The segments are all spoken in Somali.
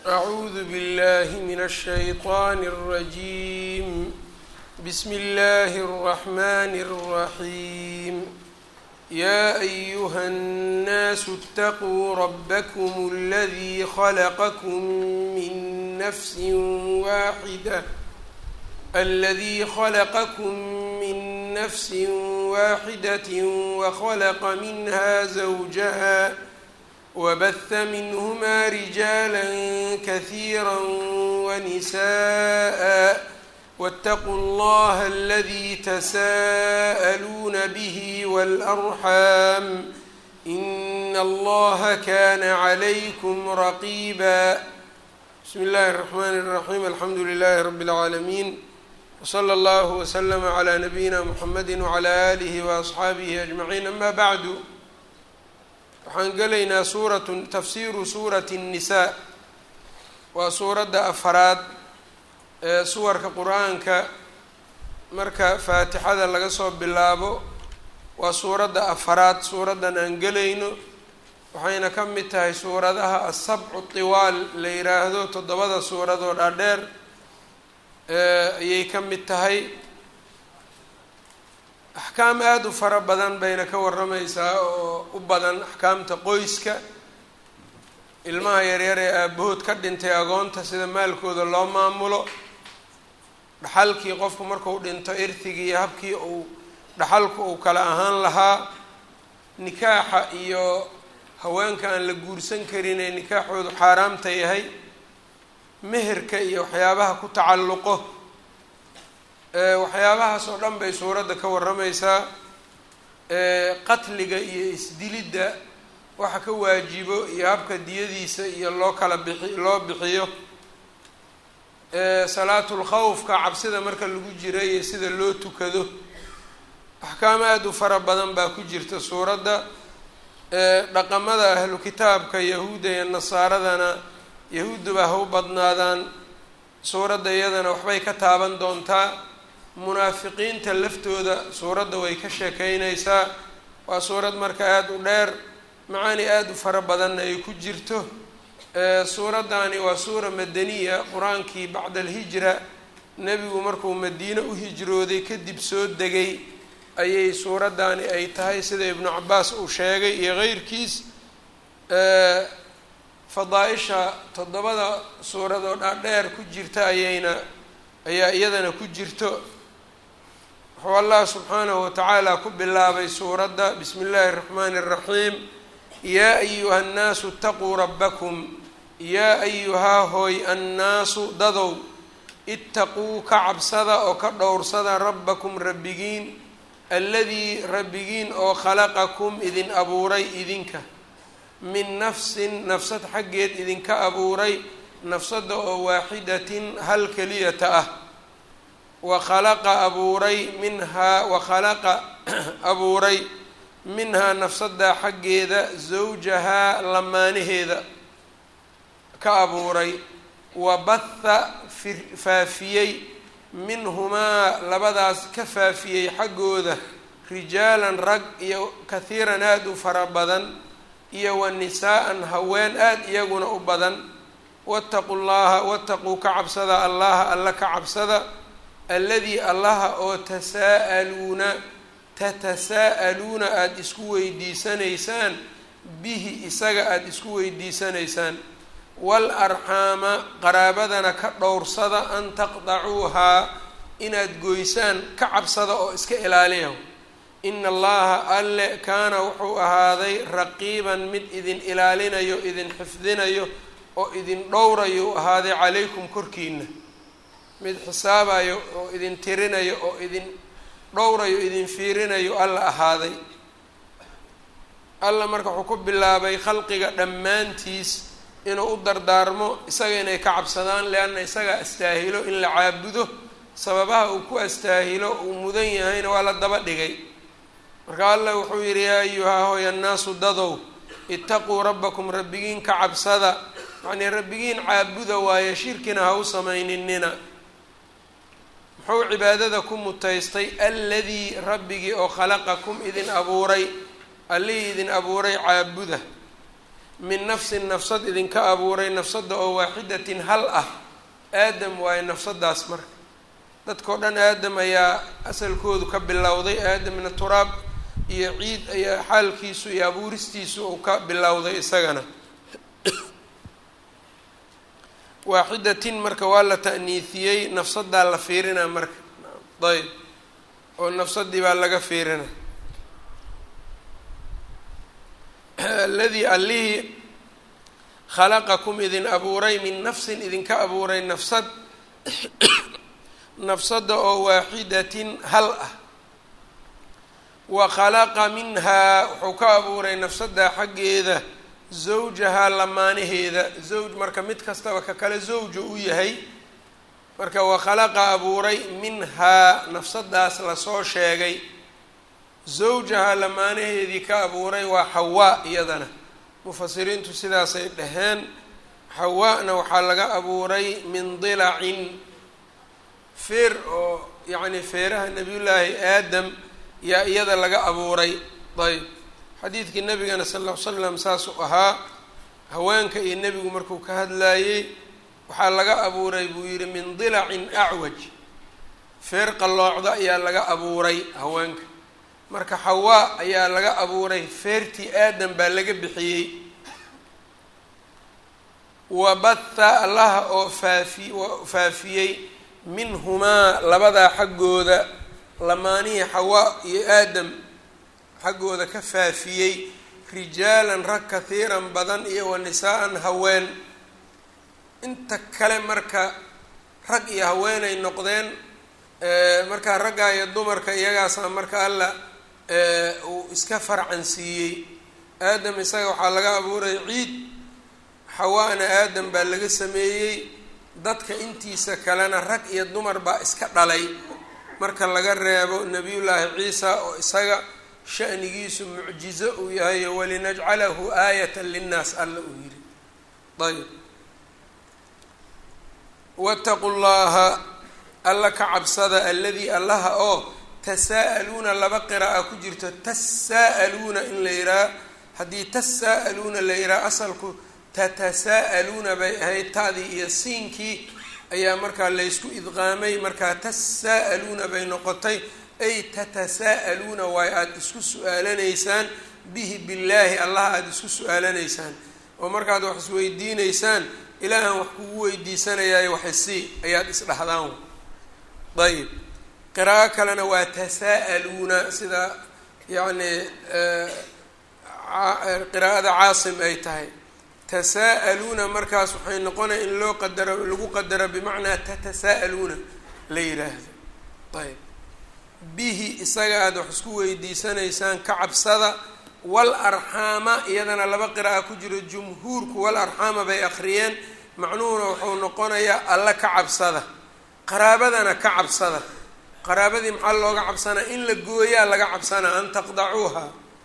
أعوذ بالله من الشيطان الرجيم بسم الله الرحمن الرحيم يا أيها الناس اتقوا ربكم الذي خلقكم من نفس واحدة الذي خلقكم من نفس واحدة وخلق منها زوجها وبث منهما رجالا كثيرا ونساء واتقوا الله الذي تساءلون به والأرحام إن الله كان عليكم رقيبا بسم الله الرحمن الرحيم الحمد لله رب العالمين وصلى الله وسلم على نبينا محمد وعلى آله وأصxaabihi أجمعين أما bعd waxaan gelaynaa suurat tafsiru suurati النisaa waa suuradda afaraad ee suwarka qur-aanka marka faatixada laga soo bilaabo waa suuradda afaraad suuraddan aan gelayno waxayna ka mid tahay suuradaha asabcu tiwaal la yiraahdo toddobada suuradoo dhaadheer ayay ka mid tahay axkaam aada u fara badan bayna ka warramaysaa oo u badan axkaamta qoyska ilmaha yaryar ee aabahood ka dhintay agoonta sida maalkooda loo maamulo dhaxalkii qofku marku dhinto irtigii iyo habkii uu dhaxalku uu kala ahaan lahaa nikaaxa iyo haweenka aan la guursan karin ee nikaaxoodu xaaraamta yahay meherka iyo waxyaabaha ku tacalluqo waxyaabahaas oo dhan bay suuradda ka warramaysaa qatliga iyo isdilidda waxa ka waajibo iyo habka diyadiisa iyo loo kala bixi loo bixiyo salaatul khawfka cabsida marka lagu jira iyo sida loo tukado axkaam aada u fara badan baa ku jirta suuradda dhaqamada ahlu kitaabka yahuudda iyo nasaaradana yahuudduba ha u badnaadaan suuradda iyadana waxbay ka taaban doontaa munaafiqiinta laftooda suuradda way ka sheekeynaysaa waa suurad marka aada u dheer macaani aada u fara badanna ay ku jirto suuraddaani waa suura madaniya qur-aankii bacda alhijra nebigu markuu madiine u hijrooday kadib soo degay ayay suuraddaani ay tahay sida ibnu cabaas uu sheegay iyo keyrkiis fadaa-isha toddobada suuradoo dhaadheer ku jirta ayayna ayaa iyadana ku jirto wuxuu allah subxaanahu watacaala ku bilaabay suuradda bismi illaahi اraxmaani اraxiim yaa ayuha annaasu itaquu rabbakum yaa ayuhaa hooy annaasu dadow itaquu ka cabsada oo ka dhowrsada rabbakum rabbigiin alladii rabbigiin oo khalaqakum idin abuuray idinka min nafsin nafsad xaggeed idinka abuuray nafsadda oo waaxidatin hal keliyata ah wa khalaqa abuuray minhaa wa khalaqa abuuray minhaa nafsaddaa xaggeeda zawjahaa lamaanaheeda ka abuuray wa batha faafiyey minhumaa labadaas ka faafiyey xaggooda rijaalan rag iyo kahiiran aada u fara badan iyo wa nisaa-an haween aada iyaguna u badan wattaqu llaha wattaquu ka cabsada allaha alla ka cabsada alladii allaha oo tasaa'aluuna tatasaa'aluuna aada isku weydiisanaysaan bihi isaga aada isku weydiisanaysaan wal arxaama qaraabadana ka dhowrsada an taqdacuuhaa inaad goysaan ka cabsada oo iska ilaaliya ina allaha alle kaana wuxuu ahaaday raqiiban mid idin ilaalinayo idin xifdinayo oo idin dhowrayo u ahaaday calaykum korkiina mid xisaabayo oo idin tirinayo oo idin dhowrayo idin fiirinayo alla ahaaday alla marka wuxuu ku bilaabay khalqiga dhammaantiis inuu u dardaarmo isaga inay ka cabsadaan leanna isagaa astaahilo in la caabudo sababaha uu ku astaahilo uu mudan yahayna waa la daba dhigay marka allah wuxuu yidhi yaa ayuhaa hoy annaasu dadow itaquu rabbakum rabbigiin ka cabsada yacnii rabbigiin caabuda waaye shirkina ha u samayninina muxuu cibaadada ku mutaystay alladii rabbigii oo khalaqakum idin abuuray allihii idin abuuray caabuda min nafsin nafsad idinka abuuray nafsadda oo waaxidatin hal ah aadam waayo nafsaddaas marka dadkao dhan aadam ayaa asalkoodu ka bilowday aadamna turaab iyo ciid ayaa xaalkiisu iyo abuuristiisu uu ka bilowday isagana waaxidatin marka waa la ta'niisiyey nafsaddaa la fiirinaa marka ayb oo nafsadii baa laga fiirina aladii allihii khalaqakum idin abuuray min nafsin idinka abuuray nafsad nafsadda oo waaxidatin hal ah wa khalaqa minhaa wuxuu ka abuuray nafsadda xaggeeda zawjahaa lamaanaheeda zawj marka mid kastaba ka kale zawja u yahay marka wa khalaqa abuuray minhaa nafsaddaas lasoo sheegay zawjahaa lamaanaheedii ka abuuray waa xawaa iyadana mufasiriintu sidaasay dhaheen xawaana waxaa laga abuuray min dilacin feer oo yacni feeraha nabiyullaahi aadam yaa iyada laga abuuray ayb xadiidkii nabigana sal ll ly slam saasuu ahaa haweenka iyo nebigu markuu ka hadlaayey waxaa laga abuuray buu yidhi min dilacin acwaj feer qalloocda ayaa laga abuuray haweenka marka xawaa ayaa laga abuuray feertii aadam baa laga bixiyey wabatha allaha oo faafi faafiyey minhumaa labadaa xaggooda lamaanihii xawaa iyo aadam xaggooda ka faafiyey rijaalan rag kahiiran badan iyo wa nisaa-an haween inta kale marka rag iyo haweenay noqdeen markaa raggaa iyo dumarka iyagaasaa marka alla uu iska farcan siiyey aadam isaga waxaa laga abuuray ciid xawaana aadam baa laga sameeyey dadka intiisa kalena rag iyo dumar baa iska dhalay marka laga reebo nebiyullaahi ciisa oo isaga shanigiisu mucjizo uu yahay walinajcalahu aayatan linnaas alla uu yidhi ayb waataqu llaha alla ka cabsada alladii allaha oo tasaa'aluuna laba qira'a ku jirto tasaa'aluuna in la yihaha haddii tasaa'aluuna la yihaha asalku tatasaa'aluuna bay ahayd ta'dii iyo siinkii ayaa markaa laysku idqaamay markaa tasaa'aluuna bay noqotay ay tatasaa'aluuna waayo aada isku su-aalanaysaan bihi billaahi allah aada isku su-aalanaysaan oo markaad wax isweydiinaysaan ilaahan wax kugu weydiisanayaayo waxisii ayaad isdhahdaan ayib qiraa'o kalena waa tasaa'aluuna sida yacni qiraa'ada caasim ay tahay tasaa'aluuna markaas waxay noqonaya in loo qadaro lagu qadaro bimacnaa tatasaa'aluuna la yidhaahdo ayb bihi isaga aada wax isku weydiisanaysaan ka cabsada wal arxaama iyadana laba qira'a ku jiro jumhuurku wal arxaama bay akhriyeen macnuhuna wuxuu noqonayaa alla ka cabsada qaraabadana ka cabsada qaraabadii maxaa looga cabsanaa in la gooyaa laga cabsanaa an taqdacuuha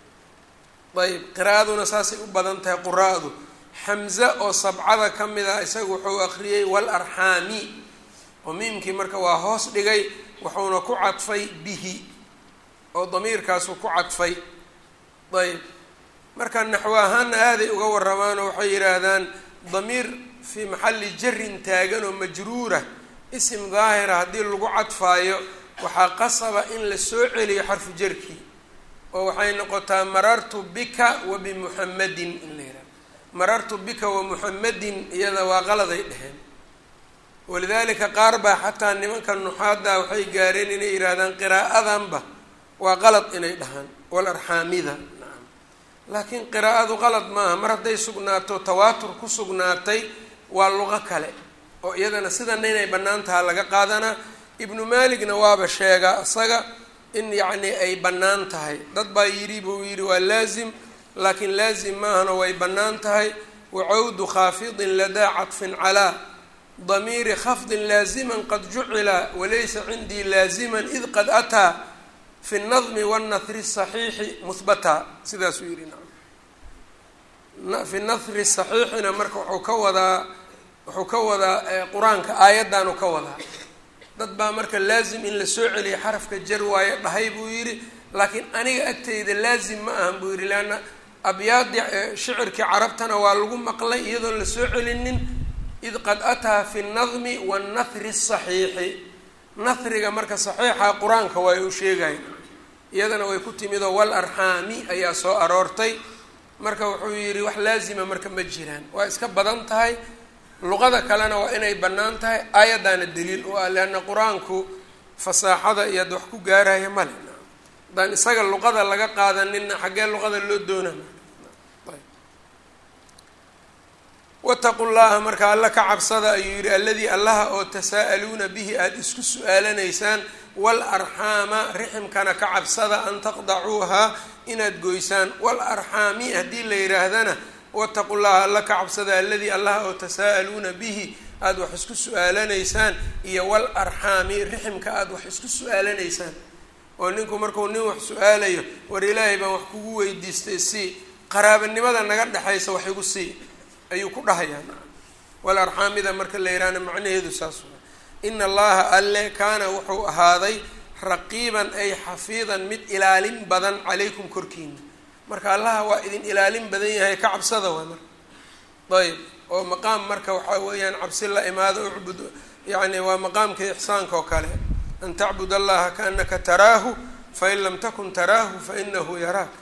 ayb qiraa'aduna saasay u badan tahay quraa'du xamze oo sabcada ka mid ah isaga wuxuu akhriyey wal arxaami oo miimkii marka waa hoos dhigay wuxuuna ku cadfay bihi oo damiirkaasuu ku cadfay ayb marka naxwo ahaana aaday uga waramaanoo waxay yidhaahdaan damiir fii maxalli jarin taagan oo majruura isim daahira haddii lagu cadfaayo waxaa qasaba in la soo celiyo xarfu jarkii oo waxay noqotaa marartu bika wa bimuxamadin in la yidhahdo marartu bika wa muxamadin iyada waa qaladay dheheen walidaalika qaar baa xataa nimanka nuxaadda waxay gaareen inay yidhaahdaan qiraa'adanba waa qalad inay dhahaan wal arxaamida nacam laakiin qiraa'adu qalad maaha mar hadday sugnaato tawaatur ku sugnaatay waa luqo kale oo iyadana sidana inay bannaan taha laga qaadanaa ibnu maaligna waaba sheegaa isaga in yacni ay bannaan tahay dad baa yidhi buu yidhi waa laazim laakiin laazim maahana way bannaan tahay wacawdu khaafidin ladaa cadfin calaa damiiri khafdin laaziman qad jucila walaysa cindii laaziman id qad ataa fi nadmi wanahri saxiixi muhbata sidaasuu yidhi nacam fi nahri saxiixina marka wuxuu ka wadaa wuxuu ka wadaa qur-aanka aayaddaanu ka wadaa dad baa marka laazim in la soo celiya xarafka jar waayo dhahay buu yidhi laakiin aniga agtayda laazim ma ahan buu yidhi leanna abyaadii shicirkii carabtana waa lagu maqlay iyadoon la soo celinin id qad ataa fi nnadmi wannahri asaxiixi nahriga marka saxiixa qur-aanka waa u sheegayn iyadana way ku timidoo wal arxaami ayaa soo aroortay marka wuxuu yidhi wax laazima marka ma jiraan waa iska badan tahay luqada kalena waa inay bannaan tahay aayaddaana daliil u ah leanna qur-aanku fasaaxada iyo ad wax ku gaaraya male haddaan isaga luqada laga qaadanina xaggee luqada loo doonana wataqu llaha marka alla ka cabsada ayuu yidhi alladii allaha oo tasaa'aluuna bihi aada isku su-aalanaysaan wal arxaama riximkana ka cabsada an taqdacuuhaa inaad goysaan wal arxaami haddii la yidhaahdana wataqu llaha alla ka cabsada alladii allaha oo tasaa'aluuna bihi aada wax isku su-aalanaysaan iyo wal arxaami riximka aada wax isku su-aalanaysaan oo ninku markuu nin wax su-aalayo war ilaahay baan wax kugu weydiistay sii qaraabanimada naga dhexaysa wax igu sii ayuu ku dhahayaa wal arxaamida marka la yidhaahna macnaheedu saas waa ina allaha alle kaana wuxuu ahaaday raqiiban ay xafiidan mid ilaalin badan calaykum korkiina marka allaha waa idin ilaalin badan yahay ka cabsada waa marka ayb oo maqaam marka waxaa weeyaan cabsi la imaado ucbud yacni waa maqaamka ixsaanka oo kale an tacbud allaha kaanaka taraahu fain lam takun taraahu fainahu yaraak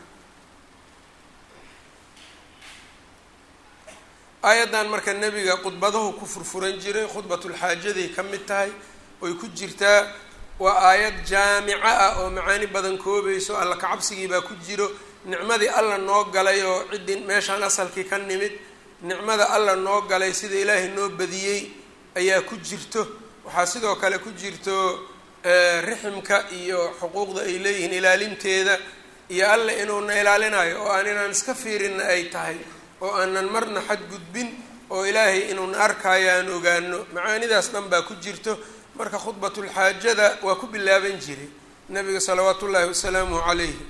aayaddan marka nebiga khudbadahu ku furfuran jiray khudbatulxaajaday ka mid tahay oy ku jirtaa waa aayad jaamica ah oo macaani badan koobayso alla kacabsigii baa ku jiro nicmadii alla noo galay oo ciddii meeshaan asalkii ka nimid nicmada alla noo galay sida ilaahay noo badiyey ayaa ku jirto waxaa sidoo kale ku jirto riximka iyo xuquuqda ay leeyihiin ilaalinteeda iyo alla inuuna ilaalinayo oo aan inaan iska fiirinna ay tahay oo aanan marna xadgudbin oo ilaahay inuuna arkaayo aan ogaano macaanidaas dhan baa ku jirto marka khudbatulxaajada waa ku bilaaban jiray nabiga salawaatu ullaahi wasalaamuhu calayhi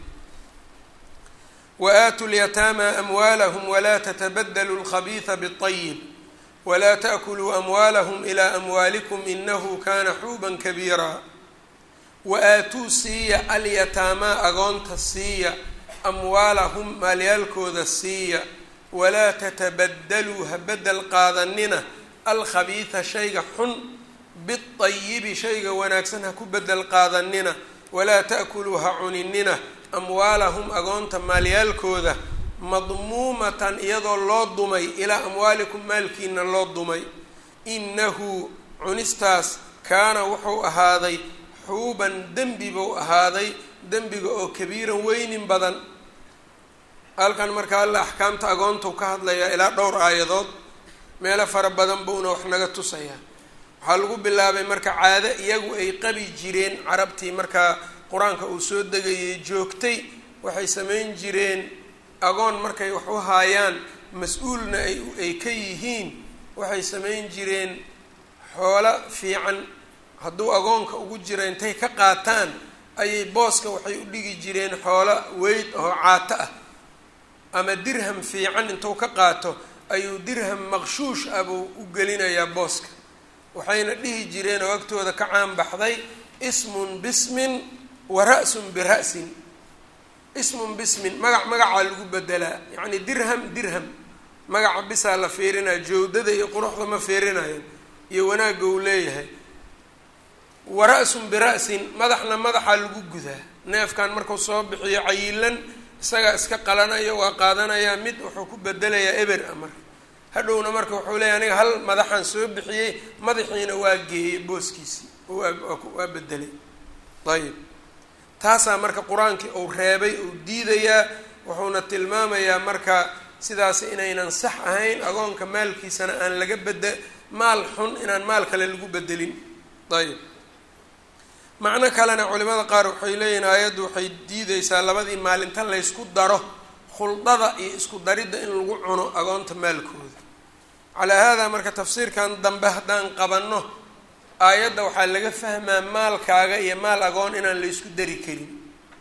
wa aatu lyataama amwaalahum walaa tatabadaluu lkhabiisa biطayib walaa taakuluu amwaalahum ilaa amwaalikum inahu kana xuuban kabiira wa aatuu siiya alyataamaa agoonta siiya amwaalahum maalyaalkooda siiya walaa tatabadaluu ha bedel qaadanina alkhabiisa shayga xun biayibi shayga wanaagsan ha ku bedel qaadanina walaa ta'kuluu ha cuninina amwaalahum agoonta maalyaalkooda madmuumatan iyadoo loo dumay ilaa amwaalikum maalkiina loo dumay inahu cunistaas kaana wuxuu ahaaday xuuban dembi buu ahaaday dembiga oo kabiiran weynin badan halkan marka alla axkaamta agoontuu ka hadlayaa ilaa dhowr aayadood meelo fara badan buuna wax naga tusayaa waxaa lagu bilaabay marka caado iyagu ay qabi jireen carabtii markaa qur-aanka uu soo degayay joogtay waxay samayn jireen agoon markay wax u haayaan mas-uulna ay ay ka yihiin waxay samayn jireen xoolo fiican hadduu agoonka ugu jira intay ka qaataan ayay booska waxay u dhigi jireen xoolo weyd oo caato ah ama dirham fiican intuu ka qaato ayuu dirham maqshuush ah buu u gelinayaa booska waxayna dhihi jireen oo agtooda ka caan baxday ismun bismin wa ra-sun bira'sin ismun bismin magac magacaa lagu bedelaa yacni dirham dirham magaca bisaa la fiirinaya jawdada iyo quruxda ma fiirinayan iyo wanaagga uu leeyahay wa ra-sun bira'sin madaxna madaxaa lagu gudaa neefkan markuu soo bixiyo cayilan isagaa iska qalanaya waa qaadanayaa mid wuxuu ku bedelayaa eber a marka hadhowna marka wuxuu leeyahy aniga hal madaxaan soo bixiyey madaxiina waa geeyey booskiisii waa bedelay ayib taasaa marka qur-aankii uu reebay uu diidayaa wuxuuna tilmaamayaa marka sidaas inaynan sax ahayn agoonka maalkiisana aan laga bede maal xun inaan maal kale lagu bedelin ayib macno kalena culimada qaar waxay leeyihin aayaddu waxay diideysaa labadii maalinta laysku daro khuldada iyo isku daridda in lagu cuno agoonta maalkooda calaa haadaa marka tafsiirkan dambe haddaan qabanno aayadda waxaa laga fahmaa maalkaaga iyo maal agoon inaan la ysku dari karin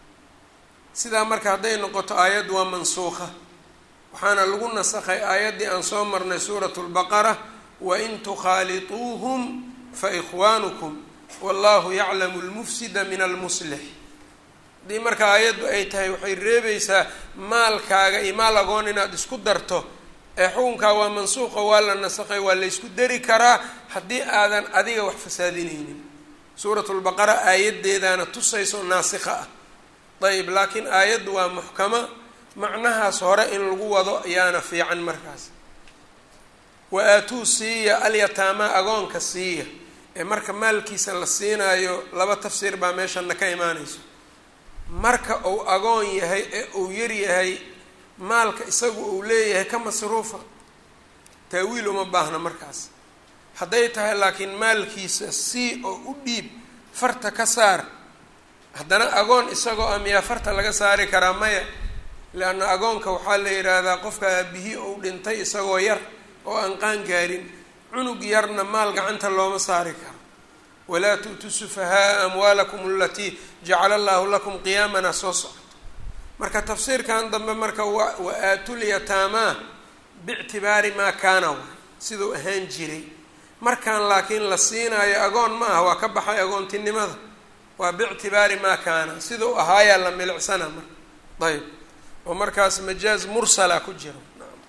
sidaa marka hadday noqoto aayaddu waa mansuuqa waxaana lagu nasakhay aayaddii aan soo marnay suuratu lbaqara wain tukhaalituuhum fa ikhwaanukum wallahu yaclamu lmufsida min almuslix haddii marka aayaddu ay tahay waxay reebaysaa maalkaaga iyo maal agoon inaad isku darto ee xukunkaa waa mansuuqa waa la nasaqay waa la ysku dari karaa haddii aadan adiga wax fasaadinaynin suuratulbaqara aayaddeedaana tusayso naasikha ah ayb laakiin aayaddu waa muxkama macnahaas hore in lagu wado ayaana fiican markaas wa aatuu siiya alyataamaa agoonka siiya ee marka maalkiisa la siinaayo laba tafsiir baa meeshana ka imaanayso marka uu agoon yahay ee uu yar yahay maalka isagu uu leeyahay ka masruufa taawiil uma baahna markaas hadday tahay laakiin maalkiisa sii oo u dhiib farta ka saar haddana agoon isagoo ah miyaa farta laga saari karaa maya leanna agoonka waxaa la yidhaahdaa qofka aabihii ou dhintay isagoo yar oo aan qaan gaarin cunug yarna maal gacanta looma saari karo walaa tu'tuu sufahaaa amwaalakum alatii jacala allahu lakum qiyaamana soo socoto marka tafsiirkan dambe marka wa wa aatulyataamaa biictibaari maa kaana waay siduu ahaan jiray markaan laakiin la siinaayo agoon ma aha waa ka baxay agoontinimada waa biictibaari maa kaana sidau ahaayaa la milicsana marka ayb oo markaas majaaz mursala ku jiro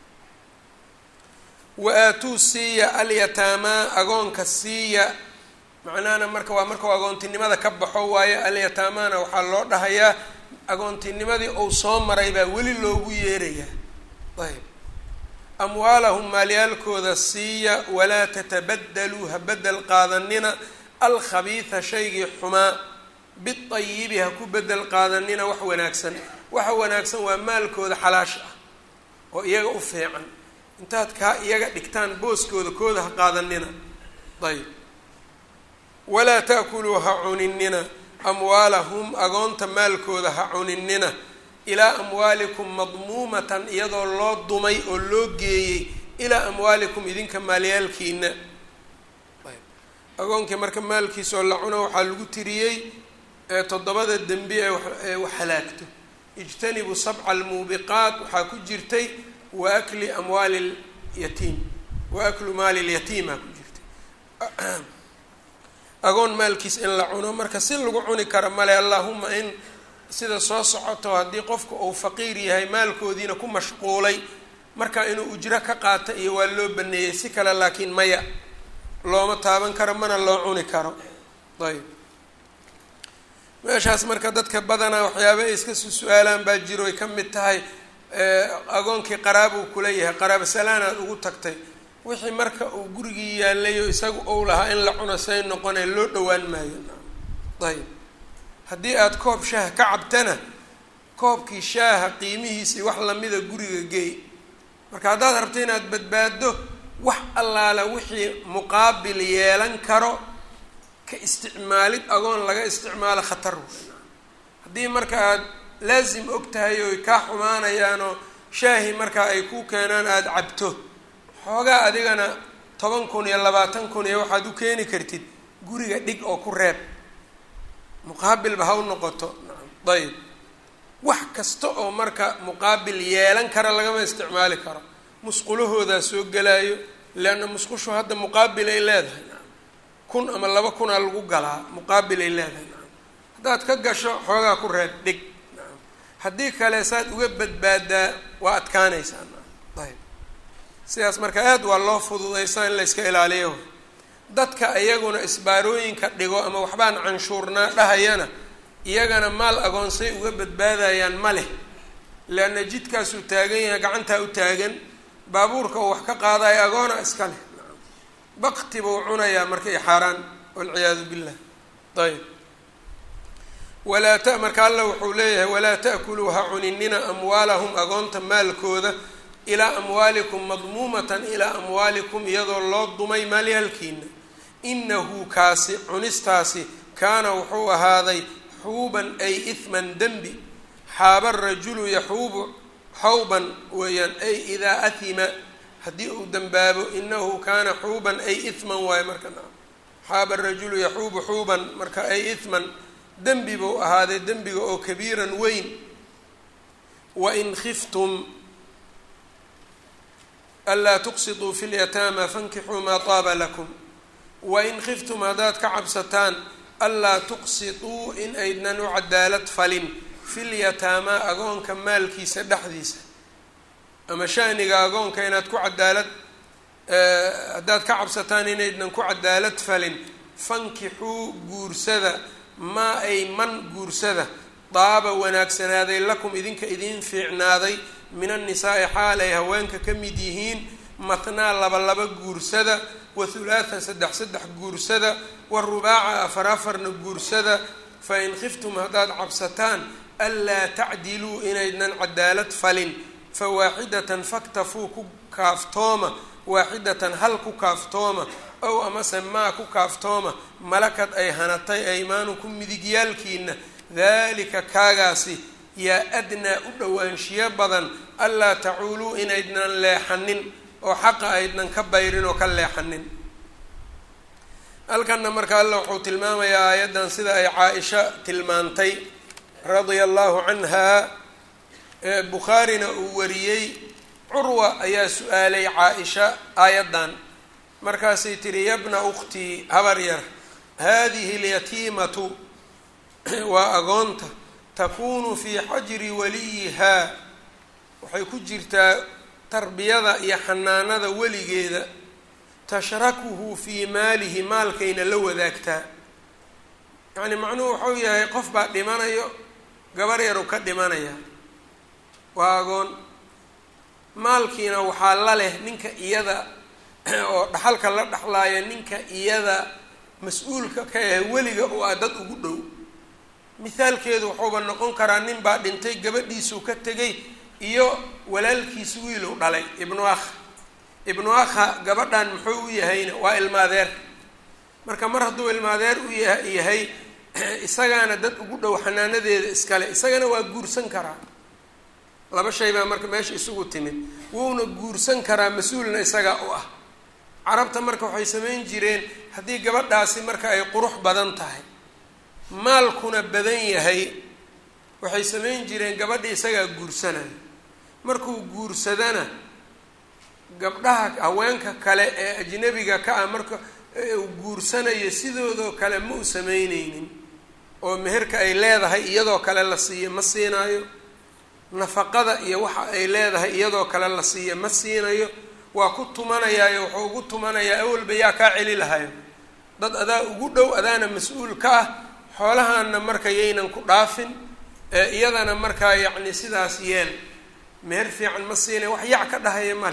wa aatuu siiya alyataamaa agoonka siiya macnahana marka waa markau agoontinimada ka baxo waayo alyataamaana waxaa loo dhahayaa agoontinimadii uu soo maray baa weli loogu yeerayaa ayb amwaalahum maalyaalkooda siiya walaa tatabadaluu ha bedel qaadanina alkhabiida shaygii xumaa biayibi ha ku bedel qaadanina wax wanaagsan waxa wanaagsan waa maalkooda xalaash ah oo iyaga u fiican intaad kaa iyaga dhigtaan booskooda kooda ha qaadanina ayb walaa ta'kuluu ha cuninina amwaalahum agoonta maalkooda ha cuninina ilaa amwaalikum madmuumatan iyadoo loo dumay oo loo geeyey ilaa amwaalikum idinka maalyaalkiina ayb agoonkii marka maalkiisaoo la cuno waxaa lagu tiriyey toddobada dembi ee wax halaagto ijtanibu sabca almuubiqaat waxaa ku jirtay wa akli amwaali lyatiim wa aklu maali lyatiima ku jirtay agoon maalkiis in la cuno marka si lagu cuni kara male allahuma in sida soo socoto haddii qofka uu faqiir yahay maalkoodiina ku mashquulay marka inuu ujro ka qaato iyo waa loo baneeyey si kale laakiin maya looma taaban karo mana loo cuni karo ayb meeshaas marka dadka badanaa waxyaaba ay iska su su-aalaan baa jiro ay ka mid tahay agoonkii qaraabuu kula yahay qaraabo salaanaad ugu tagtay wixii marka uu gurigii yaalayo isagu ou lahaa in la cuno say noqonee loo dhowaan maayo ayb haddii aada koob shaaha ka cabtana koobkii shaaha qiimihiisii wax lamida guriga geey marka haddaad rabto inaad badbaaddo wax allaala wixii muqaabil yeelan karo ka isticmaalid agoon laga isticmaalo khatar haddii marka aada laasim og tahay oy kaa xumaanayaanoo shaahi markaa ay ku keenaan aada cabto xoogaa adigana toban kun iyo labaatan kun iyo waxaad u keeni kartid guriga dhig oo ku reeb muqaabilba ha u noqoto ayb wax kasta oo marka muqaabil yeelan kara lagama isticmaali karo musqulahoodaa soo gelaayo leanna musqushu hadda muqaabil ay leedahay kun ama laba kunaa lagu galaa muqaabil ay leedahay haddaad ka gasho xoogaa ku reeb dhig haddii kale saad uga badbaadaa waa adkaanaysaa ayb sidaas marka aad waa loo fududaysaa in la yska ilaaliyo dadka iyaguna isbaarooyinka dhigo ama waxbaan canshuurnaa dhahayana iyagana maal agoonsay uga badbaadayaan ma leh leanna jidkaasuu taagan yahay gacantaa u taagan baabuurka uu wax ka qaadayo agoona iska leh bakti buu cunayaa marka i xaaraan walciyaadu billah ayb walaa ta marka alla wuxuu leeyahay walaa ta'kuluu ha cuninina amwaalahum agoonta maalkooda ilaa amwaalikum madmuumatan ilaa amwaalikum iyadoo loo dumay maalyaalkiina inahu kaasi cunistaasi kaana wuxuu ahaaday xuuban ay ihman dembi xaaba rajulu yaxuubu xawban weeyaan ay idaa ahima haddii uu dembaabo inahu kaana xuuban ay ihman waayo marka xaaba rajulu yaxuubu xuuban marka ay ihman dembi buu ahaaday dembiga oo kabiiran weyn wain khiftum anlaa tuqsituu fi lyataama fankixuu maa taaba lakum wain khiftum haddaad ka cabsataan anlaa tuqsituu in aydnan u cadaalad falin fil yataamaa agoonka maalkiisa dhexdiisa ama shaniga agoonka inaad ku cadaalad haddaad ka cabsataan inaydnan ku cadaalad falin fankixuu guursada maa ay man guursada daaba wanaagsanaaday lakum idinka idiin fiicnaaday min annisaa-i xaal ay haweenka ka mid yihiin matnaa laba laba guursada wa hulaatha saddex saddex guursada wa rubaaca afar afarna guursada fa in khiftum haddaad cabsataan anlaa tacdiluu inaydnan cadaalad falin fa waaxidatan faktafuu ku kaaftooma waaxidatan hal ku kaaftooma ow amase maa ku kaaftooma malakad ay hanatay aymaanukum midigyaalkiina dalika kaagaasi yaa adnaa u dhowaanshiyo badan anlaa tacuuluu inaydnan leexanin oo xaqa aydnan ka bayrin oo ka leexanin halkanna marka alla wuxuu tilmaamayaa aayaddan sida ay caa-isha tilmaantay radia allahu canha bukhaarina uu wariyey curwa ayaa su-aalay caa-isha aayaddan markaasay tihi yabna ukhtii habar yar haadihi alyatiimatu waa agoonta takunu fii xajri waliyihaa waxay ku jirtaa tarbiyada iyo xanaanada weligeeda tashrakuhu fii maalihi maalkayna la wadaagtaa yacni macnuhu waxau yahay qof baa dhimanayo gabar yaru ka dhimanaya waa agoon maalkiina waxaa la leh ninka iyada oo dhaxalka la dhexlaaya ninka iyada mas-uulka ka ah weliga oo ah dad ugu dhow mithaalkeedu wuxuuba noqon karaa nin baa dhintay gabadhiisuu ka tegay iyo walaalkiisu wiilu dhalay ibnu akh ibnu akha gabadhan muxuu u yahayna waa ilmaadeer marka mar hadduu ilmaadeer u yahay isagaana dad ugu dhow xanaanadeeda iskale isagana waa guursan karaa laba shay baa marka meesha isugu timid wuuna guursan karaa mas-uulna isagaa u ah carabta marka waxay samayn jireen haddii gabadhaasi marka ay qurux badan tahay maalkuna badan yahay waxay samayn jireen gabadha isagaa guursanaya markuu guursadana gabdhaha haweenka kale ee ajnabiga ka ah marka uu guursanayo sidoodoo kale ma u samayneynin oo meherka ay leedahay iyadoo kale la siiyo ma siinayo nafaqada iyo waxa ay leedahay iyadoo kale la siiyo ma siinayo waa ku tumanayaayo wuxuu ugu tumanayaa awalba yaa kaa celi lahayo dad adaa ugu dhow adaana mas-uul ka ah xoolahaana marka yaynan ku dhaafin ee iyadana markaa yacni sidaas yeel meher fiican ma siinay wax yac ka dhahaya male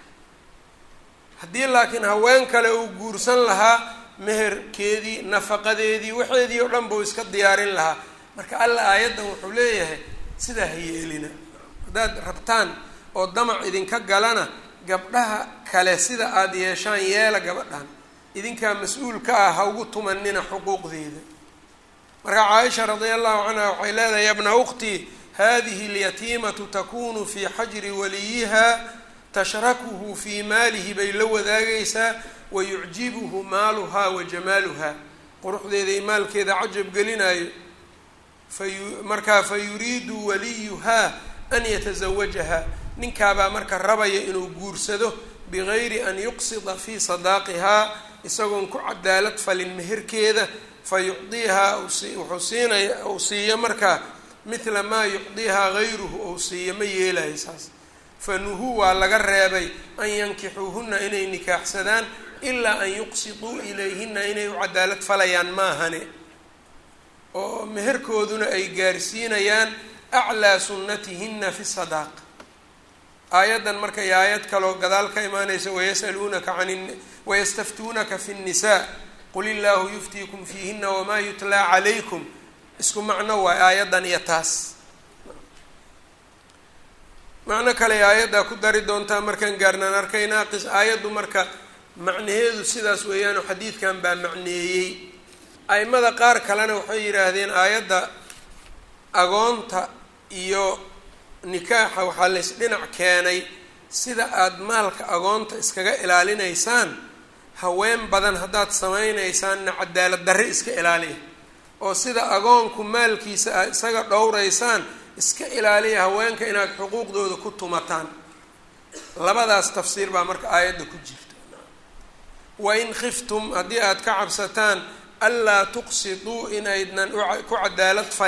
haddii laakiin haween kale uu guursan lahaa meherkeedii nafaqadeedii waxeedii oo dhan buu iska diyaarin lahaa marka alla aayaddan wuxuu leeyahay sidaa ha yeelina haddaad rabtaan oo damac idinka galana gabdhaha kale sida aada yeeshaan yeela gabadhan idinkaa mas-uul ka ah ha ugu tumanina xuquuqdeeda marka caaisha radia allahu canha waxay leedahay yabna ukhtii hadihi alyatiimatu takunu fii xajri waliyiha tashrakuhu fii maalihi bay la wadaagaysaa wayucjibuhu maaluhaa wa jamaaluha quruxdeeda iyo maalkeeda cajab gelinayo fayu markaa fa yuriidu waliyuhaa an yatasawajaha ninkaabaa marka rabaya inuu guursado bigayri an yuqsida fii sadaaqihaa isagoon ku cadaalad falin meherkeeda fa yucdiihaa wuxuu siinaya uu siiyo markaa mithla maa yucdiihaa gayruhu ou siiyo ma yeelayo saas fa nuhuu waa laga reebay an yankixuuhunna inay nikaaxsadaan ilaa an yuqsiduu ilayhina inay u cadaalad falayaan maahane oo meherkooduna ay gaarsiinayaan aclaa sunnatihina fi sadaaq aayaddan marka iyo aayad kaloo gadaal ka imaanaysa wayasaluunaka an wayastaftuunaka fi nnisaa qul illaahu yuftiikum fiihina wamaa yutlaa calaykum isku macno waay aayaddan iyo taas macno kale aayaddaa ku dari doontaa markaan gaarnaan arkaynaa qis aayaddu marka macnaheedu sidaas weeyaanoo xadiidkan baa macneeyey aimada qaar kalena waxay yidhaahdeen aayadda agoonta iyo nikaaxa waxaa lays dhinac keenay sida aada maalka agoonta iskaga ilaalinaysaan haween badan haddaad sameynaysaanna cadaalad darre iska ilaaliya oo sida agoonku maalkiisa aad isaga dhowraysaan iska ilaaliya haweenka inaad xuquuqdooda ku tumataan labadaas tafsiir baa marka aayadda ku jirta wain khiftum haddii aad ka cabsataan anlaa tuqsiduu inaydnan ku cadaalad falin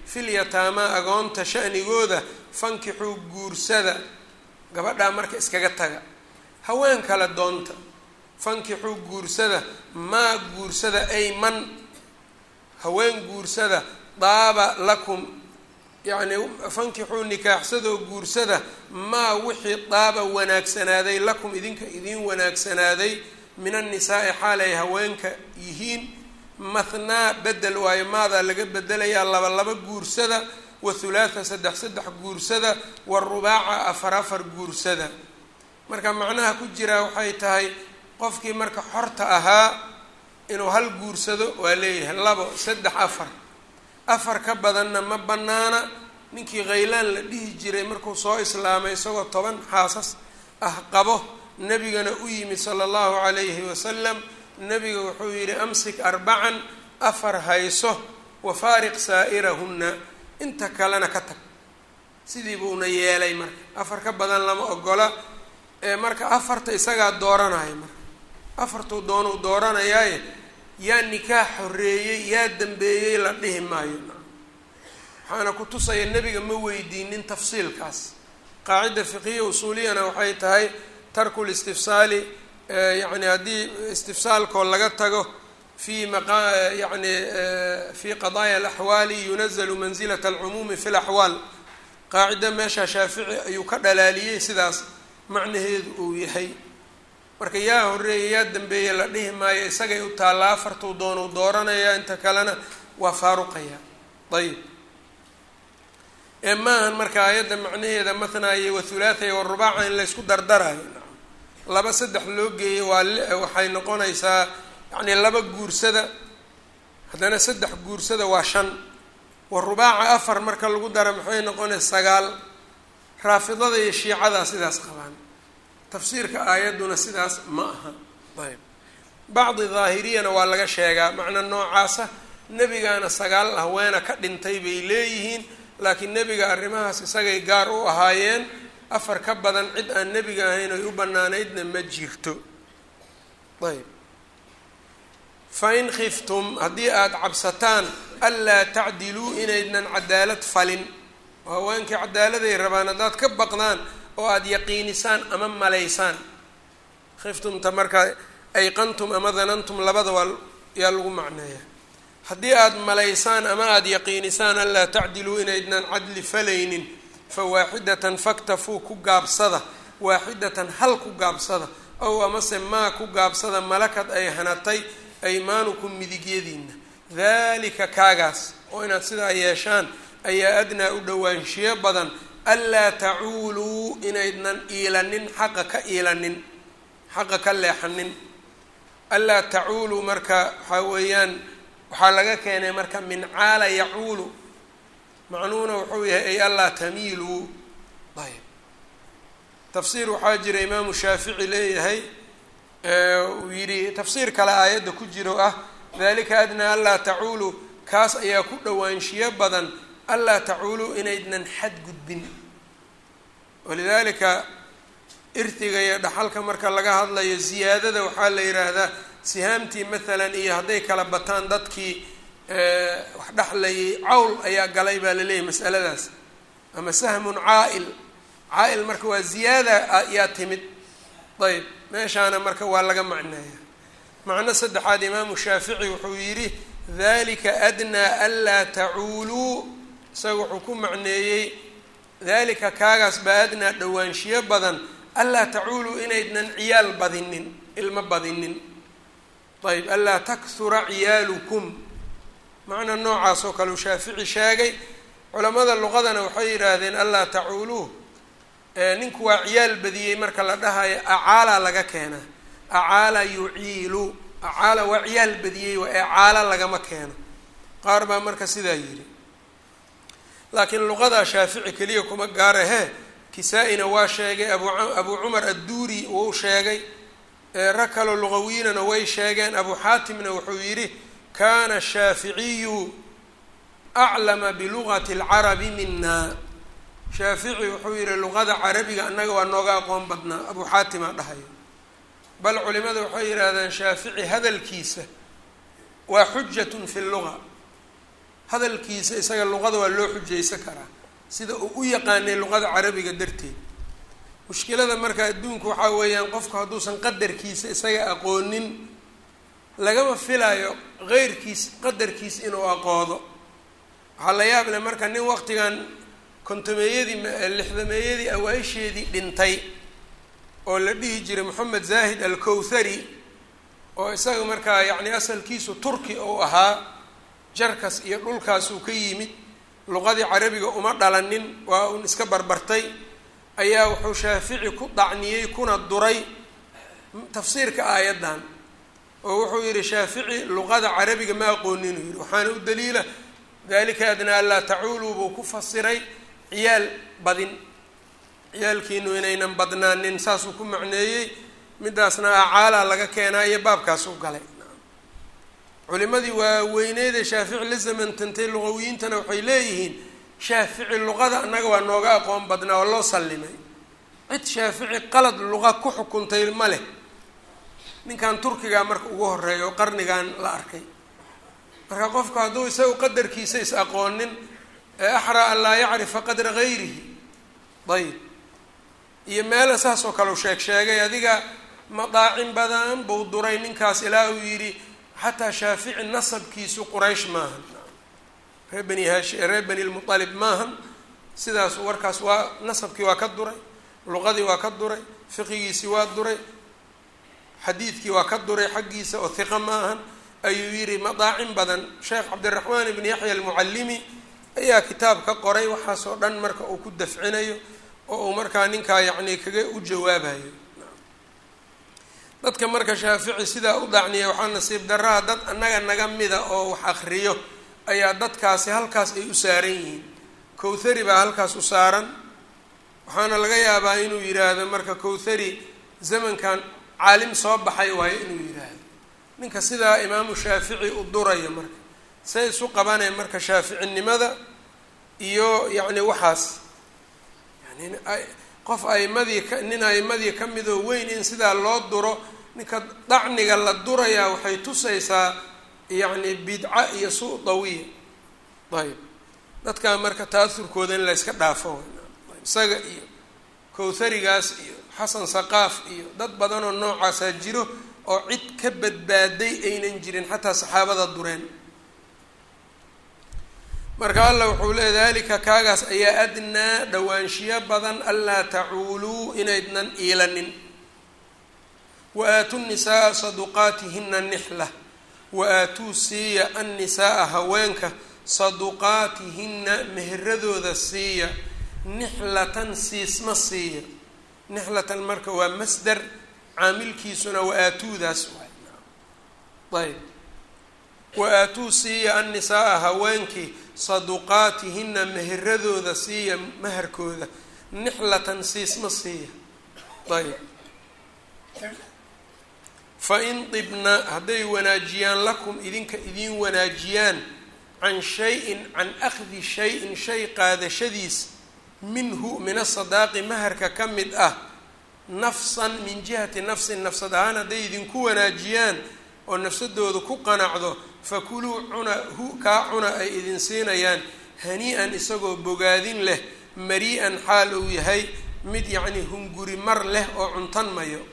fil yataamaa agoonta sha'nigooda fankixuu guursada gabadhaa marka iskaga taga haween kale doonta fankixuu guursada maa guursada ay man haween guursada daaba lakum yacni fankixuu nikaaxsadoo guursada maa wixii daaba wanaagsanaaday lakum idinka idiin wanaagsanaaday min annisaa-i xaal ay haweenka yihiin mathnaa bedel waayo maadaa laga bedelayaa laba laba guursada wa thulaatha saddex saddex guursada wa rubaaca afar afar guursada marka macnaha ku jiraa waxay tahay qofkii marka xorta ahaa inuu hal guursado waa leeyahay labo saddex afar afar ka badanna ma bannaana ninkii khaylaan la dhihi jiray markuu soo islaamay isagoo toban xaasas ah qabo nebigana u yimid sala allahu calayhi wasalam nebiga wuxuu yidhi amsik arbacan afar hayso wa faariq saa'irahunna inta kalena ka tag sidii buuna yeelay marka afar ka badan lama ogola ee marka afarta isagaa dooranaya marka afartuu doonuu dooranayaaye yaa nikaax horreeyey yaa dambeeyey la dhihi maayo waxaana ku tusaya nebiga ma weydiinin tafsiilkaas qaacida fiqiya usuuliyana waxay tahay tarku listifsaali yani haddii istifsaalkoo laga tago fi maqa yani fi qadaaya alaxwaali yunazalu mansilata alcumuumi fi laxwaal qaacida meesha shaafici ayuu ka dhalaaliyey sidaas macnaheedu uu yahay marka yaa horeeya yaa dambeeya la dhihi maayo isagay u taallaa afartuu doonuu dooranaya inta kalena waa faaruqaya ayib ee maahan marka aayadda macnaheeda mathnaaye wathulaathaye warubaaca in laysku dardarayo laba saddex loo geeyo waa waxay noqonaysaa yacni laba guursada haddana saddex guursada waa shan warubaaca afar marka lagu dara maxay noqonaysa sagaal raafidada iyo shiicadaa sidaas qabaan tafsiirka aayadduna sidaas ma aha ayb bacdi daahiriyana waa laga sheegaa macna noocaasa nebigaana sagaal haweena ka dhintay bay leeyihiin laakiin nebiga arrimahaas isagay gaar u ahaayeen afar ka badan cid aan nebiga ahayn oy u bannaanaydna ma jirto ayb fa in khiftum haddii aada cabsataan anlaa tacdiluu inaydnan cadaalad falin oo haweenkii cadaaladay rabaan haddaad ka baqdaan oo aada yaqiinisaan ama malaysaan khiftumta markaa ayqantum ama danantum labada waa yaa lagu macneeya haddii aada malaysaan ama aada yaqiinisaan anlaa tacdiluu inaydnan cadli falaynin fa waaxidatan faktafuu ku gaabsada waaxidatan hal ku gaabsada ow amase maa ku gaabsada malakad ay hanatay aymaanukum midigyadiina daalika kaagaas oo inaad sidaa yeeshaan ayaa adnaa u dhowaanshiyo badan anlaa tacuuluu inaydnan iilanin xaqa ka iilanin xaqa ka leexanin anlaa tacuuluu marka waxaa weeyaan waxaa laga keenay marka min caala yacuulu macnuhuna wuxuu yahay ay anlaa tamiiluu ayb tafsiir waxaa jira imaamu shaafici leeyahay uu yidhi tafsiir kale aayadda ku jiro ah dalika adnaa anlaa tacuuluu kaas ayaa ku dhowaanshiyo badan anlaa tacuuluu inaydnan xadgudbin walidaalika irtiga iyo dhaxalka marka laga hadlayo ziyaadada waxaa la yidhaahdaa sihaamtii maalan iyo hadday kala bataan dadkii wax dhexlayay cawl ayaa galay baa laleeyahay masaladaas ama sahmun caa-il caa-il marka waa ziyaada yaa timid ayb meeshaana marka waa laga macneeya macno saddexaad imaamu shaafici wuxuu yidhi dalika adnaa anlaa tacuuluu isaga wuxuu ku macneeyey dalika kaagaas baa adnaa dhowaanshiyo badan anlaa tacuuluu inaydnan ciyaal badinin ilmo badinin ayb anlaa takhura ciyaalukum macna noocaas oo kale uu shaafici sheegay culamada luqadana waxay yidhaahdeen anlaa tacuuluu ninku waa ciyaal badiyey marka la dhahayo acaala laga keenaa acaala yuciilu acaala waa ciyaal badiyey waa ecaala lagama keeno qaar baa marka sidaa yidhi laakiin luqadaa shaafici keliya kuma gaarahe kisaa-ina waa sheegay abu abuu cumar adduuri wuu sheegay rag kaloo luqawiinana way sheegeen abu xaatimna wuxuu yidhi kana shaaficiyu aclama bilugati alcarabi mina shaafici wuxuu yihi luqada carabiga annaga waa nooga aqoon badnaa abuu xaatimaa dhahayo bal culimada waxay yidhaahdeen shaafici hadalkiisa waa xujatun fi luga hadalkiisa isaga luqada waa loo xujaysan karaa sida uu u yaqaanay luqada carabiga darteed mushkilada marka adduunku waxaa weeyaan qofku hadduusan qadarkiisa isaga aqoonin lagama filayo qeyrkiis qadarkiis inuu aqoodo waxaa la yaab leh marka nin waqtigan kontomeeyadii lixdameeyadii awaa-isheedii dhintay oo la dhihi jiray moxamed zaahid alkowthari oo isaga markaa yacni asalkiisu turki uu ahaa jarkas iyo dhulkaasuu ka yimid luqadii carabiga uma dhalanin waa uun iska barbartay ayaa wuxuu shaafici ku dacniyey kuna duray tafsiirka aayaddan oo wuxuu yihi shaafici luqada carabiga ma aqoonin uu yihi waxaana u daliila dalika adnaa anlaa tacuuluu buu ku fasiray ciyaal badin ciyaalkiinu inaynan badnaanin saasuu ku macneeyey midaasna acaalaa laga keenaa iyo baabkaas u galay culimadii waaweyneedee shaafici la zamantantay luqawiyiintana waxay leeyihiin shaafici luqada annaga waa nooga aqoon badnaa oo loo sallimay cid shaafici qalad luqa ku xukuntay ma leh ninkan turkigaa marka ugu horeeya oo qarnigan la arkay marka qofku hadduu isagu qadarkiisa is aqoonin ee axraa an laa yacrifa qadra gayrihi ayib iyo meela saas oo kale u sheeg sheegay adiga madaacin badan buu duray ninkaas ilaa uu yidhi xataa shaafici nasabkiisu quraysh maahan reer bani haashi reer bani lmualib maahan sidaas warkaas waa nasabkii waa ka duray luqadii waa ka duray fiqigiisii waa duray xadiidkii waa ka duray xaggiisa oo hiqa ma ahan ayuu yidhi madaacin badan sheekh cabdiraxmaan ibni yaxya almucallimi ayaa kitaab ka qoray waxaasoo dhan marka uu ku dafcinayo oo uu markaa ninkaa yacni kaga u jawaabayo dadka marka shaafici sidaa u dacniya waxaa nasiib darraha dad annaga naga mida oo wax akriyo ayaa dadkaasi halkaas ay u saaran yihiin kowthari baa halkaas u saaran waxaana laga yaabaa inuu yidhaahdo marka kowthari zamankan caalim soo baxay waayo inuu yidhaahdo ninka sidaa imaamu shaafici u duraya marka say isu qabanee marka shaaficinimada iyo yacni waxaas yani qof aimadii ka nin aimadii ka midoo weyn in sidaa loo duro ninka dacniga la durayaa waxay tusaysaa yacni bidca iyo suu dawiya ayb dadkaa marka taasurkooda in la yska dhaafo isaga iyo kowtharigaas iyo xasan saqaaf iyo dad badanoo noocaasaa jiro oo cid ka badbaaday aynan jirin xataa saxaabada dureen marka allah wuxuu leey dalika kaagaas ayaa adnaa dhawaanshiyo badan anlaa tacuuluu inaydnan iilanin wa aatuu nisaaa saduqaatihina nixla wa aatuu siiya annisaaa haweenka saduqaatihina meheradooda siiya nixlatan siisma siiya nixlatan marka waa masdar caamilkiisuna wa aatuudaas waay ayb wa aatuu siiya annisaaa haweenkii saduqaatihina meheradooda siiya maharkooda nixlatan siisma siiya ayb fa in dibna hadday wanaajiyaan lakum idinka idiin wanaajiyaan can shay-in can akhdi shay-in shay qaadashadiis minhu min asadaaqi maharka ka mid ah nafsan min jihati nafsin nafsad ahaan hadday idinku wanaajiyaan oo nafsadooda ku qanacdo fakuluu cuna hu kaa cuna ay idin siinayaan hani-an isagoo bogaadin leh mari-an xaal uu yahay mid yacni hunguri mar leh oo cuntan mayo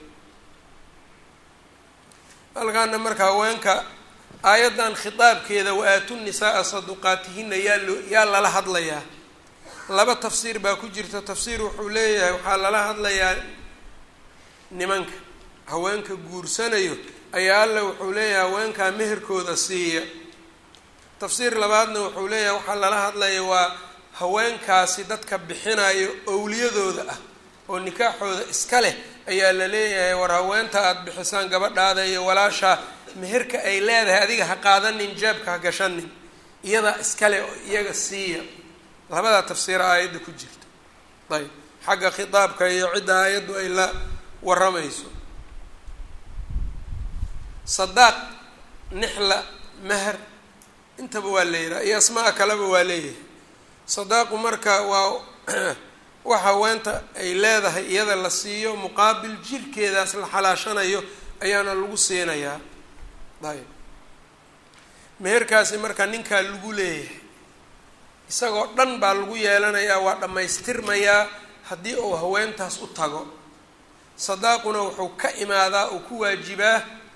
halkaana marka haweenka aayaddan khitaabkeeda wa-aatu nisaaa saduqaatihina yaa loo yaa lala hadlayaa laba tafsiir baa ku jirta tafsiir wuxuu leeyahay waxaa lala hadlayaa nimanka haweenka guursanayo ayaa alla wuxuu leeyahay haweenkaa meherkooda siiya tafsiir labaadna wuxuu leeyahay waxaa lala hadlaya waa haweenkaasi dadka bixinayo owliyadooda ah oo nikaaxooda iska leh ayaa la leeyahay war haweenta aada bixisaan gabadhaada iyo walaashaa meherka ay leedahay adiga ha qaadanin jeebka ha gashanin iyadaa iskale oo iyaga siiya labadaa tafsiira aayadda ku jirta ayb xagga khitaabka iyo cidda aayaddu ay la waramayso sadaaq nixla meher intaba waa leeyahay iyo asmaa kaleba waa leeyahay sadaaqu marka waa wax haweenta ay leedahay iyada la siiyo muqaabil jirkeedaas la xalaashanayo ayaana lagu siinayaa ayb meherkaasi marka ninkaa lagu leeyahay isagoo dhan baa lagu yeelanayaa waa dhammaystirmayaa haddii uu haweentaas u tago sadaaquna wuxuu ka imaadaa uu ku waajibaa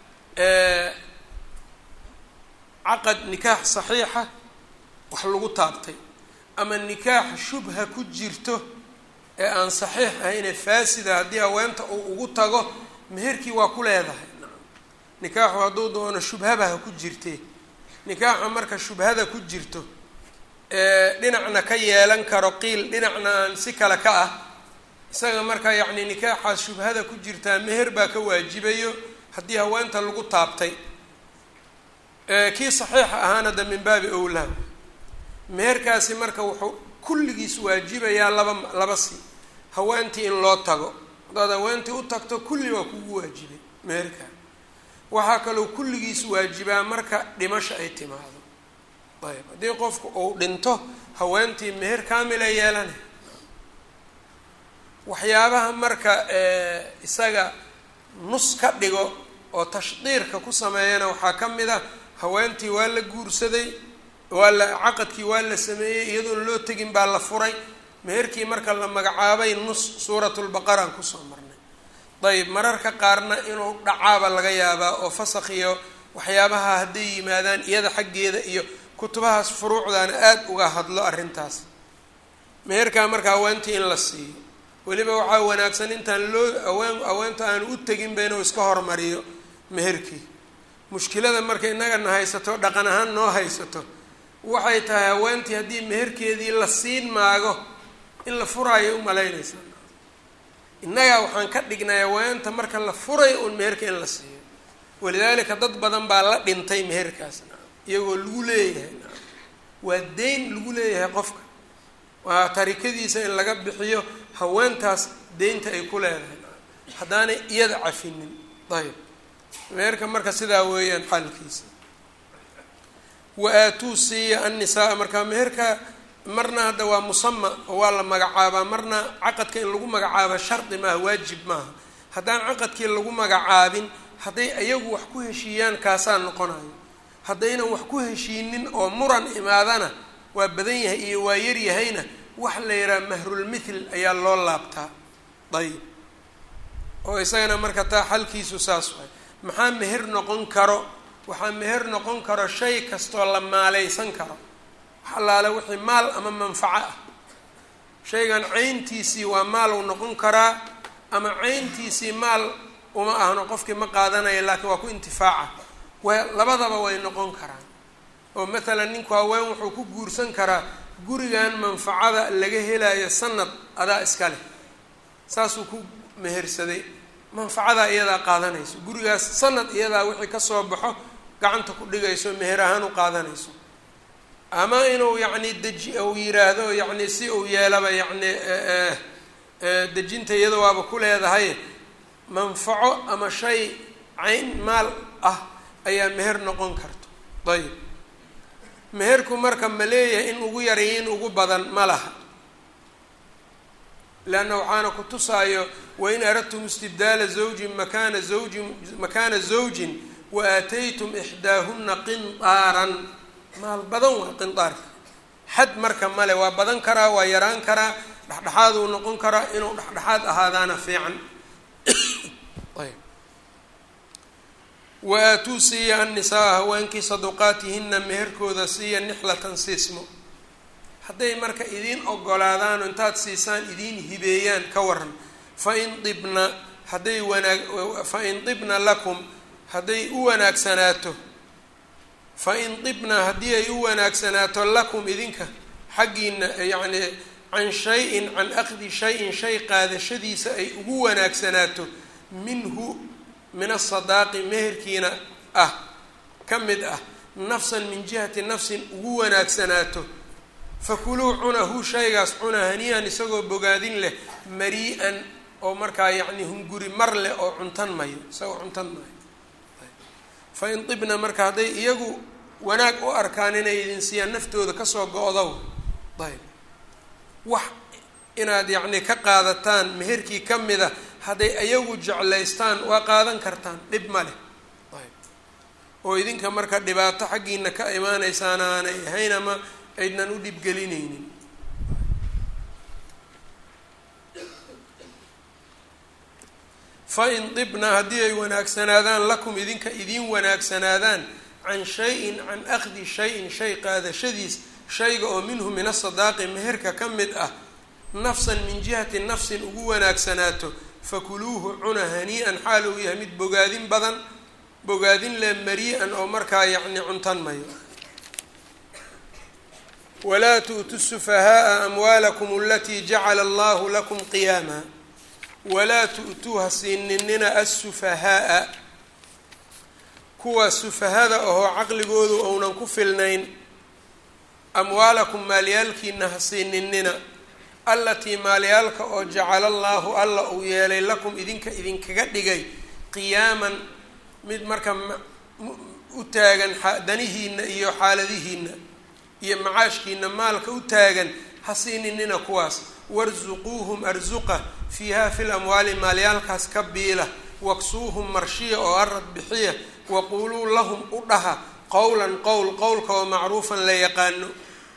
caqad nikaax saxiixa wax lagu taabtay ama nikaax shubha ku jirto ee aan saxiix ahayne faasida haddii haweenta uu ugu tago meherkii waa ku leedahay nikaaxu hadduu doono shubhaba ha ku jirtee nikaaxa marka shubhada ku jirto dhinacna ka yeelan karo qiil dhinacna aan si kale ka ah isaga marka yacni nikaaxaas shubhada ku jirtaa meher baa ka waajibayo haddii haweenta lagu taabtay kii saxiixa ahaana de min baabi owlaa meherkaasi marka wuxuu kulligiis waajibayaa laba laba si haweentii in loo tago haddaad haweentii u tagto kulli waa kugu waajibay meherkaa waxaa kaloo kulligiis waajibaa marka dhimasho ay timaado ayb haddii qofku uu dhinto haweentii meher kaamila yeelana waxyaabaha marka isaga nus ka dhigo oo tashdiirka ku sameeyana waxaa ka mid a haweentii waa la guursaday waa la caqadkii waa la sameeyey iyadoon loo tegin baa la furay meherkii marka la magacaabay nus suuratulbaqaraan kusoo marnay dayib mararka qaarna inuu dhacaaba laga yaabaa oo fasakh iyo waxyaabaha hadday yimaadaan iyada xaggeeda iyo kutubahaas furuucdaana aada uga hadlo arrintaas meherkaa marka haweentii in la siiyo weliba waxaa wanaagsan intaan loo aween haweenta aanu u teginba inuu iska hormariyo meherkii mushkilada marka innagana haysato dhaqan ahaan noo haysato waxay tahay haweentii haddii meherkeedii la siin maago in la furaayo umalaynaysa innagaa waxaan ka dhignay haweenta marka la furayo un meherka in la siiyo walidaalika dad badan baa la dhintay meherkaas iyagoo lagu leeyahay waa deyn lagu leeyahay qofka waa tarikadiisa in laga bixiyo haweentaas deynta ay ku leedahay haddaanay iyada cafinin ayb meherka marka sidaa weeyaan xaalkiisa wa aatuu siiya annisaa marka meherka marna hadda waa musama oo waa la magacaabaa marna caqadka in lagu magacaaba shardi maaha waajib maaha haddaan caqadkii lagu magacaabin hadday ayagu wax ku heshiiyaan kaasaa noqonayo haddaynan wax ku heshiinin oo muran imaadana waa badan yahay iyo waa yar yahayna wax la yidhaha mahrulmithl ayaa loo laabtaa dayib oo isagana marka taa xalkiisu saas waay maxaa meher noqon karo waxaa meher noqon karo shay kastoo la maaleysan karo wax allaale wixii maal ama manfaco ah shaygan cayntiisii waa maal uu noqon karaa ama cayntiisii maal uma ahno qofkii ma qaadanaya laakiin waa ku intifaaca wa labadaba way noqon karaan oo mathalan ninku haween wuxuu ku guursan karaa gurigan manfacada laga helayo sanad adaa iska leh saasuu ku mehersaday manfacadaa iyadaa qaadanayso gurigaas sanad iyadaa wixii kasoo baxo gacanta ku dhigayso meher ahaan u qaadanayso ama inuu yacni deji uu yiraahdo yacni si uu yeelaba yacni dejinta iyada waaba ku leedahay manfaco ama shay cayn maal ah ayaa meher noqon karto ayib meherku marka ma leeyahay in ugu yarayo in ugu badan ma laha leanna waxaana ku tusaayo wain aradtum istibdaala zawjin makana zawjin makaana zawjin wa aataytum ixdaahuna qindaaran maal badan waa qindaarka xad marka male waa badan karaa waa yaraan karaa dhexdhexaad uu noqon karaa inuu dhexdhexaad ahaadaana fiican ayb wa aatuu siiya annisaa haweenkii saduqaatihina meherkooda siiya nixlatan siismo hadday marka idiin ogolaadaano intaad siisaan idiin hibeeyaan ka waran fain dibna hadday wanaag fain dibna lakum hadday u wanaagsanaato fain dibna haddii ay u wanaagsanaato lakum idinka xaggiina yacni can shay-in can aqdi shay-in shay qaadashadiisa ay ugu wanaagsanaato minhu min asadaaqi meherkiina ah ka mid ah nafsan min jihati nafsin ugu wanaagsanaato fakuluu cunahu shaygaas cuna haniyan isagoo bogaadin leh marii-an oo markaa yacni hunguri mar leh oo cuntan mayo isagoo cuntan mayo fa in dibna marka hadday iyagu wanaag u arkaan inay idin siiyaan naftooda kasoo go-dow ayb wax inaad yacni ka qaadataan meherkii ka mida hadday ayagu jeclaystaan waa qaadan kartaan dhib ma leh ayb oo idinka marka dhibaato xaggiina ka imaanaysaana aanay ahayn ama aydnan u dhibgelinaynin fa in dibna haddii ay wanaagsanaadaan lakum idinka idiin wanaagsanaadaan can shay-in can akhdi shay-in shay qaadashadiis shayga oo minhu min asadaaqi meherka ka mid ah nafsan min jihati nafsin ugu wanaagsanaato fakuluuhu cuna hanii-an xaal uu yahay mid bogaadin badan bogaadin le mari-an oo markaa yacni cuntan mayo walaa tu'tu sufahaaa amwaalakum alatii jacala allahu lakum qiyaama walaa tu'tuu ha siininina assufahaaa kuwa sufahada ahoo caqligoodu ounan ku filnayn amwaalakum maalyaalkiina ha siininina allatii maalyaalka oo jacala allaahu alla uu yeelay lakum idinka idinkaga dhigay qiyaaman mid marka u taagan danihiina iyo xaaladihiina iyo macaashkiina maalka u taagan ha siininina kuwaas warsuquuhum arsuqa fiiha fi lamwaali maalyaalkaas ka biila waksuuhum marshiya oo arad bixiya waquuluu lahum u dhaha qowlan qowl qowlka oo macruufan la yaqaano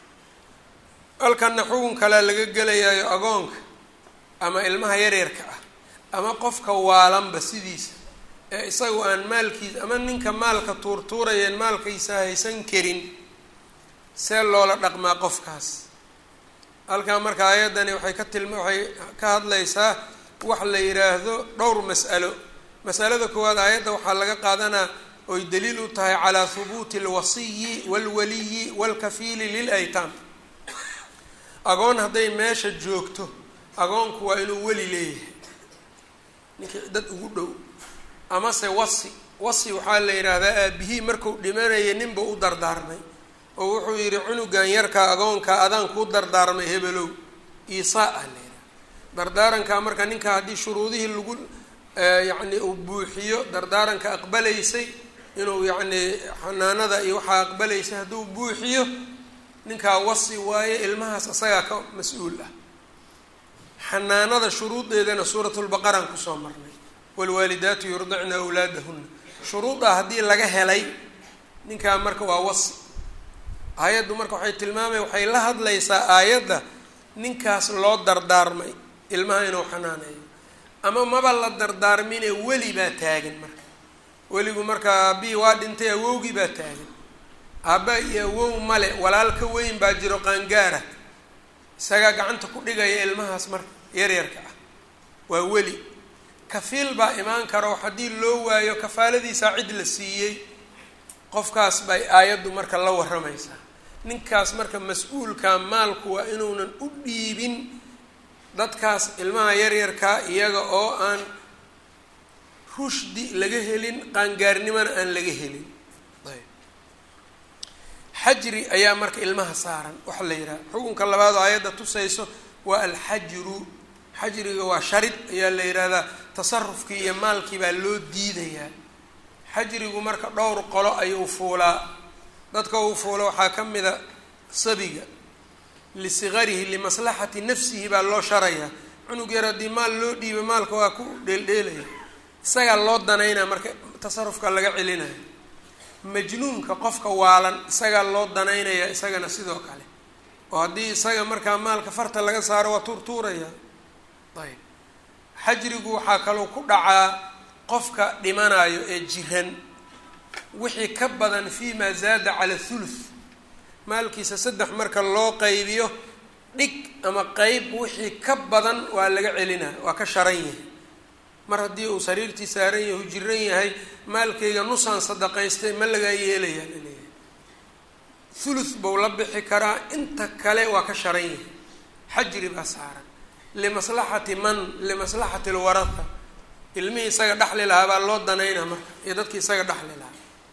halkanna xugun kalea laga gelayaayo agoonka ama ilmaha yaryarka ah ama qofka waalanba sidiisa ee isagu aan maalkiisa ama ninka maalka tuurtuurayeen maalkiisa haysan karin see loola dhaqmaa qofkaas halkaa marka ayaddani waxay ka tilma waxay ka hadlaysaa wax la yidhaahdo dhowr mas'alo masalada koowaad aayadda waxaa laga qaadanaa oy daliil u tahay calaa hubuuti alwasiyi waalwaliyi waalkafiili lil aytaam agoon hadday meesha joogto agoonku waa inuu weli leeyahay ninkii dad ugu dhow amase wasi wasi waxaa la yidhaahdaa aabihii marku dhimanaya ninba u dardaarmay oo wuxuu yidhi cunugan yarkaa agoonka adaan kuu dardaarmay hebelow iisaa ah la yidhaha dardaarankaa marka ninka haddii shuruudihii lagu yacni uu buuxiyo dardaaranka aqbalaysay inuu yacni xanaanada iyo waxaa aqbalaysay hadduu buuxiyo ninkaa wasi waaye ilmahaas asagaa ka mas-uul ah xanaanada shuruudeedana suuratulbaqaraan kusoo marnay waalwaalidaatu yurdicna awlaadahuna shuruudaa haddii laga helay ninkaa marka waa wasi aayaddu marka waxay tilmaamaya waxay la hadlaysaa aayadda ninkaas loo dardaarmay ilmaha inuu xanaaneeyo ama maba la dardaarmine weli baa taagan marka weligu marka aabihii waa dhintay awowgii baa taagan aabba iyo awow male walaal ka weyn baa jiro qaangaara isagaa gacanta ku dhigaya ilmahaas marka yaryarka ah waa weli kafiil baa imaan karo haddii loo waayo kafaaladiisaa cid la siiyey qofkaas bay aayaddu marka la waramaysaa ninkaas marka mas-uulka maalku waa inuunan u dhiibin dadkaas ilmaha yaryarkaa iyaga oo aan rushdi laga helin qaangaarnimona aan laga helin ayb xajri ayaa marka ilmaha saaran waxa la yidhaha xukunka labaad oo aayadda tusayso waa alxajru xajriga waa sharid ayaa la yidhahdaa tasarufkii iyo maalkii baa loo diidayaa xajrigu marka dhowr qolo ayuu fuulaa dadka uu fuulo waxaa ka mida sabiga lisigarihi limaslaxati nafsihi baa loo sharayaa cunug yar haddii maal loo dhiiba maalka waa ku dheeldheelaya isagaa loo danaynaa marka tasarufka laga celinayo majnuunka qofka waalan isagaa loo danaynaya isagana sidoo kale oo haddii isaga markaa maalka farta laga saaro waa tuurtuuraya ayb xajrigu waxaa kaloo ku dhacaa qofka dhimanayo ee jiran wixii ka badan fi ma zaada cala thuluth maalkiisa saddex marka loo qaybiyo dhig ama qeyb wixii ka badan waa laga celinaa waa ka sharan yahay mar haddii uu sariirtii saaran yahay u jiran yahay maalkayga nusaan sadaqaystay ma lagaa yeelayaa laleeyahay thuluth buu la bixi karaa inta kale waa ka sharan yahay xajri baa saaran limaslaxati man limaslaxati lwaratha ilmihii isaga dhexli lahaa baa loo danaynaa marka iyo dadkii isaga dhexli lahaa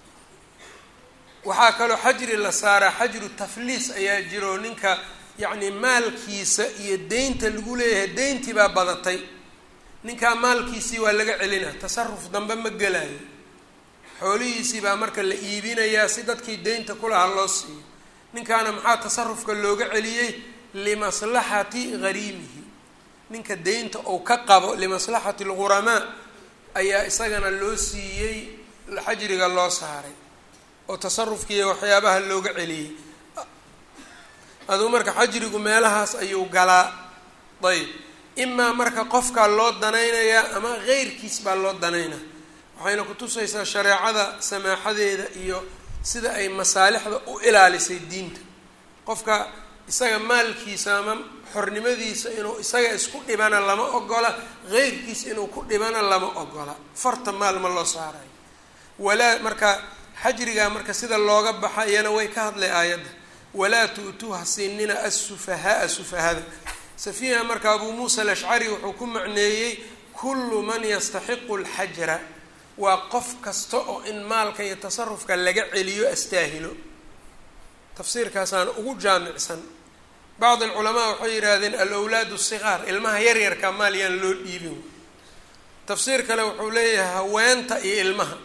waxaa kaloo xajri la saaraa xajru tafliis ayaa jiro ninka yacni maalkiisa iyo deynta lagu leeyahay deyntii baa badatay ninkaa maalkiisii waa laga celinaa tasaruf dambe ma gelayo xoolihiisii baa marka la iibinayaa si dadkii deynta kulahaa loo siiyo ninkaana maxaa tasarufka looga celiyey limaslaxati hariimihi ninka deynta uu ka qabo limaslaxati alghuramaa ayaa isagana loo siiyey xajriga loo saaray oo tasarufkiiyo waxyaabaha looga celiyey aduu marka xajrigu meelahaas ayuu galaa ayb imaa marka qofkaa loo danaynayaa ama qeyrkiis baa loo danaynaa waxayna kutusaysaa shareecada samaaxadeeda iyo sida ay masaalixda u ilaalisay diinta qofka isaga maalkiisa ama xornimadiisa inuu isaga isku dhibana lama ogola qeyrkiis inuu ku dhibana lama ogola farta maal ma loo saarayo walaa marka xajrigaa marka sida looga baxa iyana way ka hadlay aayadda walaa tu'tuuha siinina assufahaaa sufahada safiiha marka abuu muusa alashcari wuxuu ku macneeyey kullu man yastaxiqu alxajra waa qof kasta oo in maalka iyo tasarufka laga celiyo astaahilo tafsiirkaasaana ugu jaamicsan bacd alculamaa waxay yidhaahdeen alawlaadu sigaar ilmaha yaryarka maal yaan loo dhiibin tafsiir kale wuxuu leeyahay haweenta iyo ilmaha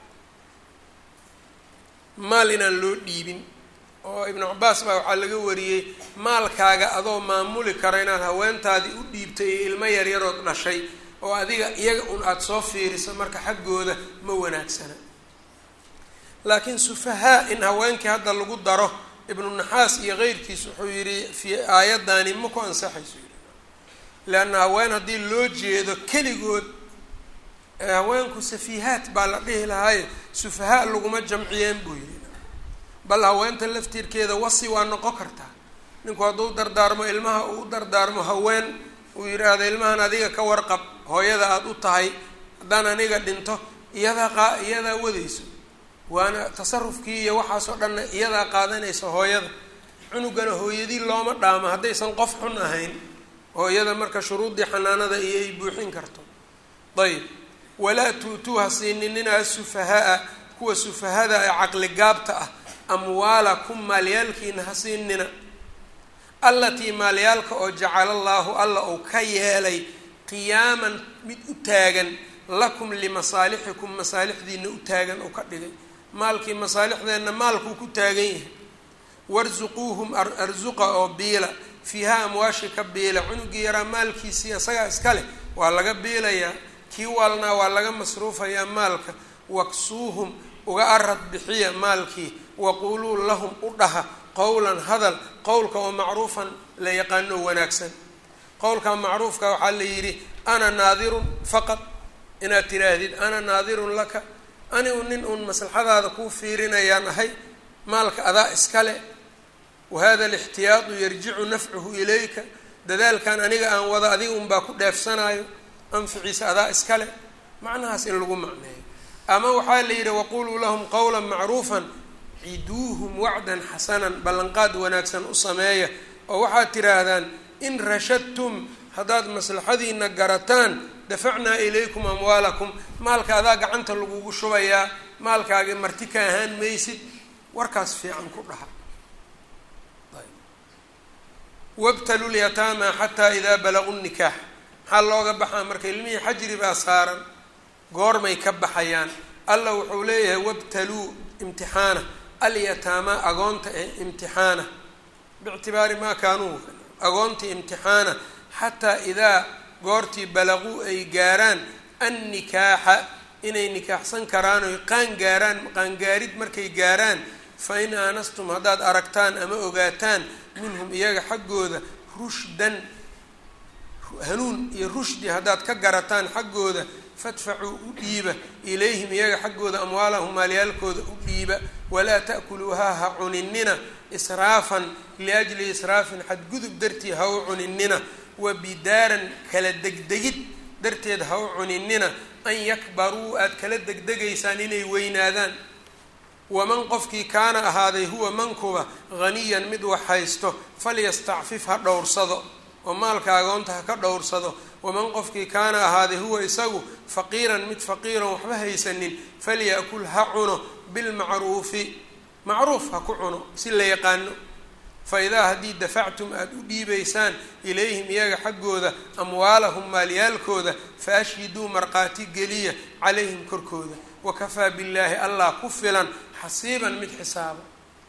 maal inaan loo dhiibin oo ibnu cabaas baa waxaa laga wariyey maalkaaga adoo maamuli kara inaad haweentaadii u dhiibtay iyo ilmo yaryarood dhashay oo adiga iyaga un aada soo fiiriso marka xaggooda ma wanaagsana laakiin sufahaa in haweenkii hadda lagu daro ibnu naxaas iyo keyrkiis wuxuu yidhi fi aayadani ma ku ansaxayso yidhi leanna haween haddii loo jeedo keligood haweenku safiihaat baa la dhihi lahaaye sufahaa laguma jamciyeen buu yidhi bal haweenta laftirkeeda wasi waa noqon kartaa ninku hadduu dardaarmo ilmaha uu u dardaarmo haween uu yidhaahdo ilmahan adiga ka warqab hooyada aada u tahay haddaan aniga dhinto iyadaa qaa iyadaa wadayso waana tasarufkii iyo waxaasoo dhanna iyadaa qaadanaysa hooyada cunugana hooyadii looma dhaamo haddaysan qof xun ahayn hooyada marka shuruuddii xanaanada iyo ay buuxin karto ayb walaa tu'tuuha siininina asufahaa kuwa sufahada ee caqligaabta ah amwaalakum maalyaalkiina ha siinina allatii maalyaalka oo jacala allaahu alla uu ka yeelay qiyaaman mid u taagan lakum limasaalixikum masaalixdiina u taagan uu ka dhigay maalkii masaalixdeenna maalkuu ku taagan yahay warsuquuhum arsuqa oo biila fiiha amwaashi ka biila cunugii yaraa maalkiisii isagaa iska leh waa laga biilayaa kii waalnaa waa laga masruufayaa maalka waksuuhum uga arad bixiya maalkii waquuluu lahum u dhaha qowlan hadal qowlka oo macruufan la yaqaano wanaagsan qowlka macruufka waxaa la yidhi ana naadirun faqad inaad tiraahdid ana naadirun laka anigu nin uun maslaxadaada kuu fiirinayaan ahay maalka adaa iskale wahada alixtiyaadu yarjicu nafcuhu ilayka dadaalkan aniga aan wada adiga unbaa ku dheefsanaayo anficiisa adaa iskale macnahaas in lagu macneeyo ama waxaa la yidhi waquluu lahum qowla macruufan ciduuhum wacdan xasanan ballanqaad wanaagsan u sameeya oo waxaad tidhaahdaan in rashadtum haddaad maslaxadiina garataan dafacnaa ilaykum amwaalakum maalka adaa gacanta lagugu shubayaa maalkaagi marti ka ahaan maysid warkaas fiican ku dhaha wabtalu lyataama xataa idaa balaguu nikaax maxaa looga baxaa marka ilmihii xajri baa saaran goormay ka baxayaan alla wuxuu leeyahay wabtaluu imtixaana alyataama agoonta ee imtixaana biictibaari maa kaanuu agoontii imtixaana xataa idaa goortii balaquu ay gaaraan annikaaxa inay nikaaxsan karaan oy qaan gaaraan qaangaarid markay gaaraan fa in aanastum haddaad aragtaan ama ogaataan minhum iyaga xaggooda rushdan hanuun iyo rushdi haddaad ka garataan xaggooda fadfacuu u dhiiba ilayhim iyaga xaggooda amwaalahum maalyaalkooda u dhiiba walaa ta'kuluuhaa ha cuninina israafan liajli israafin xadgudub dartii ha u cuninina wa bidaaran kala degdegid darteed ha u cuninina an yakbaruu aada kala degdegaysaan inay weynaadaan waman qofkii kaana ahaaday huwa mankuba haniyan mid wax haysto falyastacfif ha dhowrsado oo maalka agoonta ha ka dhowrsado waman qofkii kaana ahaaday huwa isagu faqiiran mid faqiiran waxba haysanin falya'kul ha cuno bilmacruufi macruuf ha ku cuno si la yaqaano fa idaa haddii dafactum aada u dhiibaysaan ilayhim iyaga xaggooda amwaalahum maalyaalkooda fa ashhiduu markhaati geliya calayhim korkooda wakafaa billaahi allah ku filan xasiiban mid xisaaba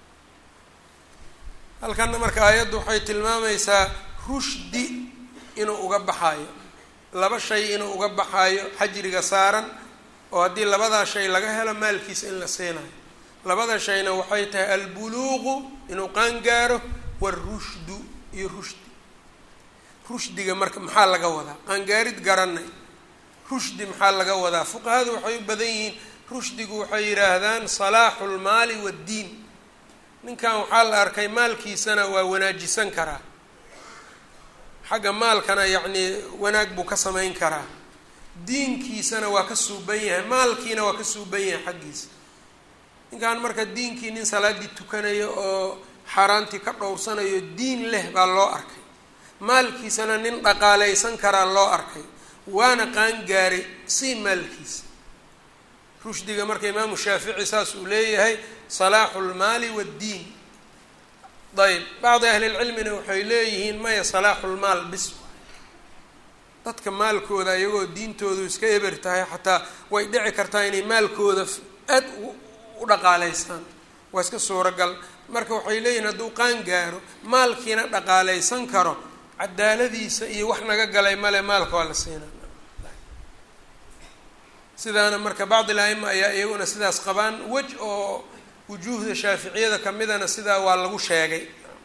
halkanna marka aayaddu waxay tilmaamaysaa rushdi inuu uga baxaayo laba shay inuu uga baxaayo xajriga saaran oo haddii labadaa shay laga helo maalkiisa in la siinayo labada shayna waxay tahay albuluuqu inuu qaan gaaro warushdu iyo rushdi rushdiga marka maxaa laga wadaa qaangaarid garanay rushdi maxaa laga wadaa fuqahadu waxay u badan yihiin rushdigu waxay yidhaahdaan salaaxu lmaali waddiin ninkan waxaa la arkay maalkiisana waa wanaajisan karaa xagga maalkana yacnii wanaag buu ka samayn karaa diinkiisana waa ka suuban yahay maalkiina waa ka suuban yahay xaggiisa ninkan marka diinkii nin salaaddii tukanayo oo xaaraantii ka dhowrsanayo diin leh baa loo arkay maalkiisana nin dhaqaalaysan karaa loo arkay waana qaangaaray sii maalkiisa rushdiga marka imaamu shaafici saas uu leeyahay salaaxu lmaali waddiin ayb bacdi ahlilcilmina waxay leeyihiin maya salaaxu lmaal bis dadka maalkooda iyagoo diintoodu iska eber tahay xataa way dhici kartaa inay maalkooda aad u dhaqaalaystaan waa iska suuragal marka waxay leeyihiin hadduu qaan gaaro maalkiina dhaqaalaysan karo cadaaladiisa iyo wax naga galay male maalka waa la siinaa sidaana marka bacdi la-ima ayaa iyaguna sidaas qabaan wej oo wujuuhda shaaficiyada kamidana sidaa waa lagu sheegay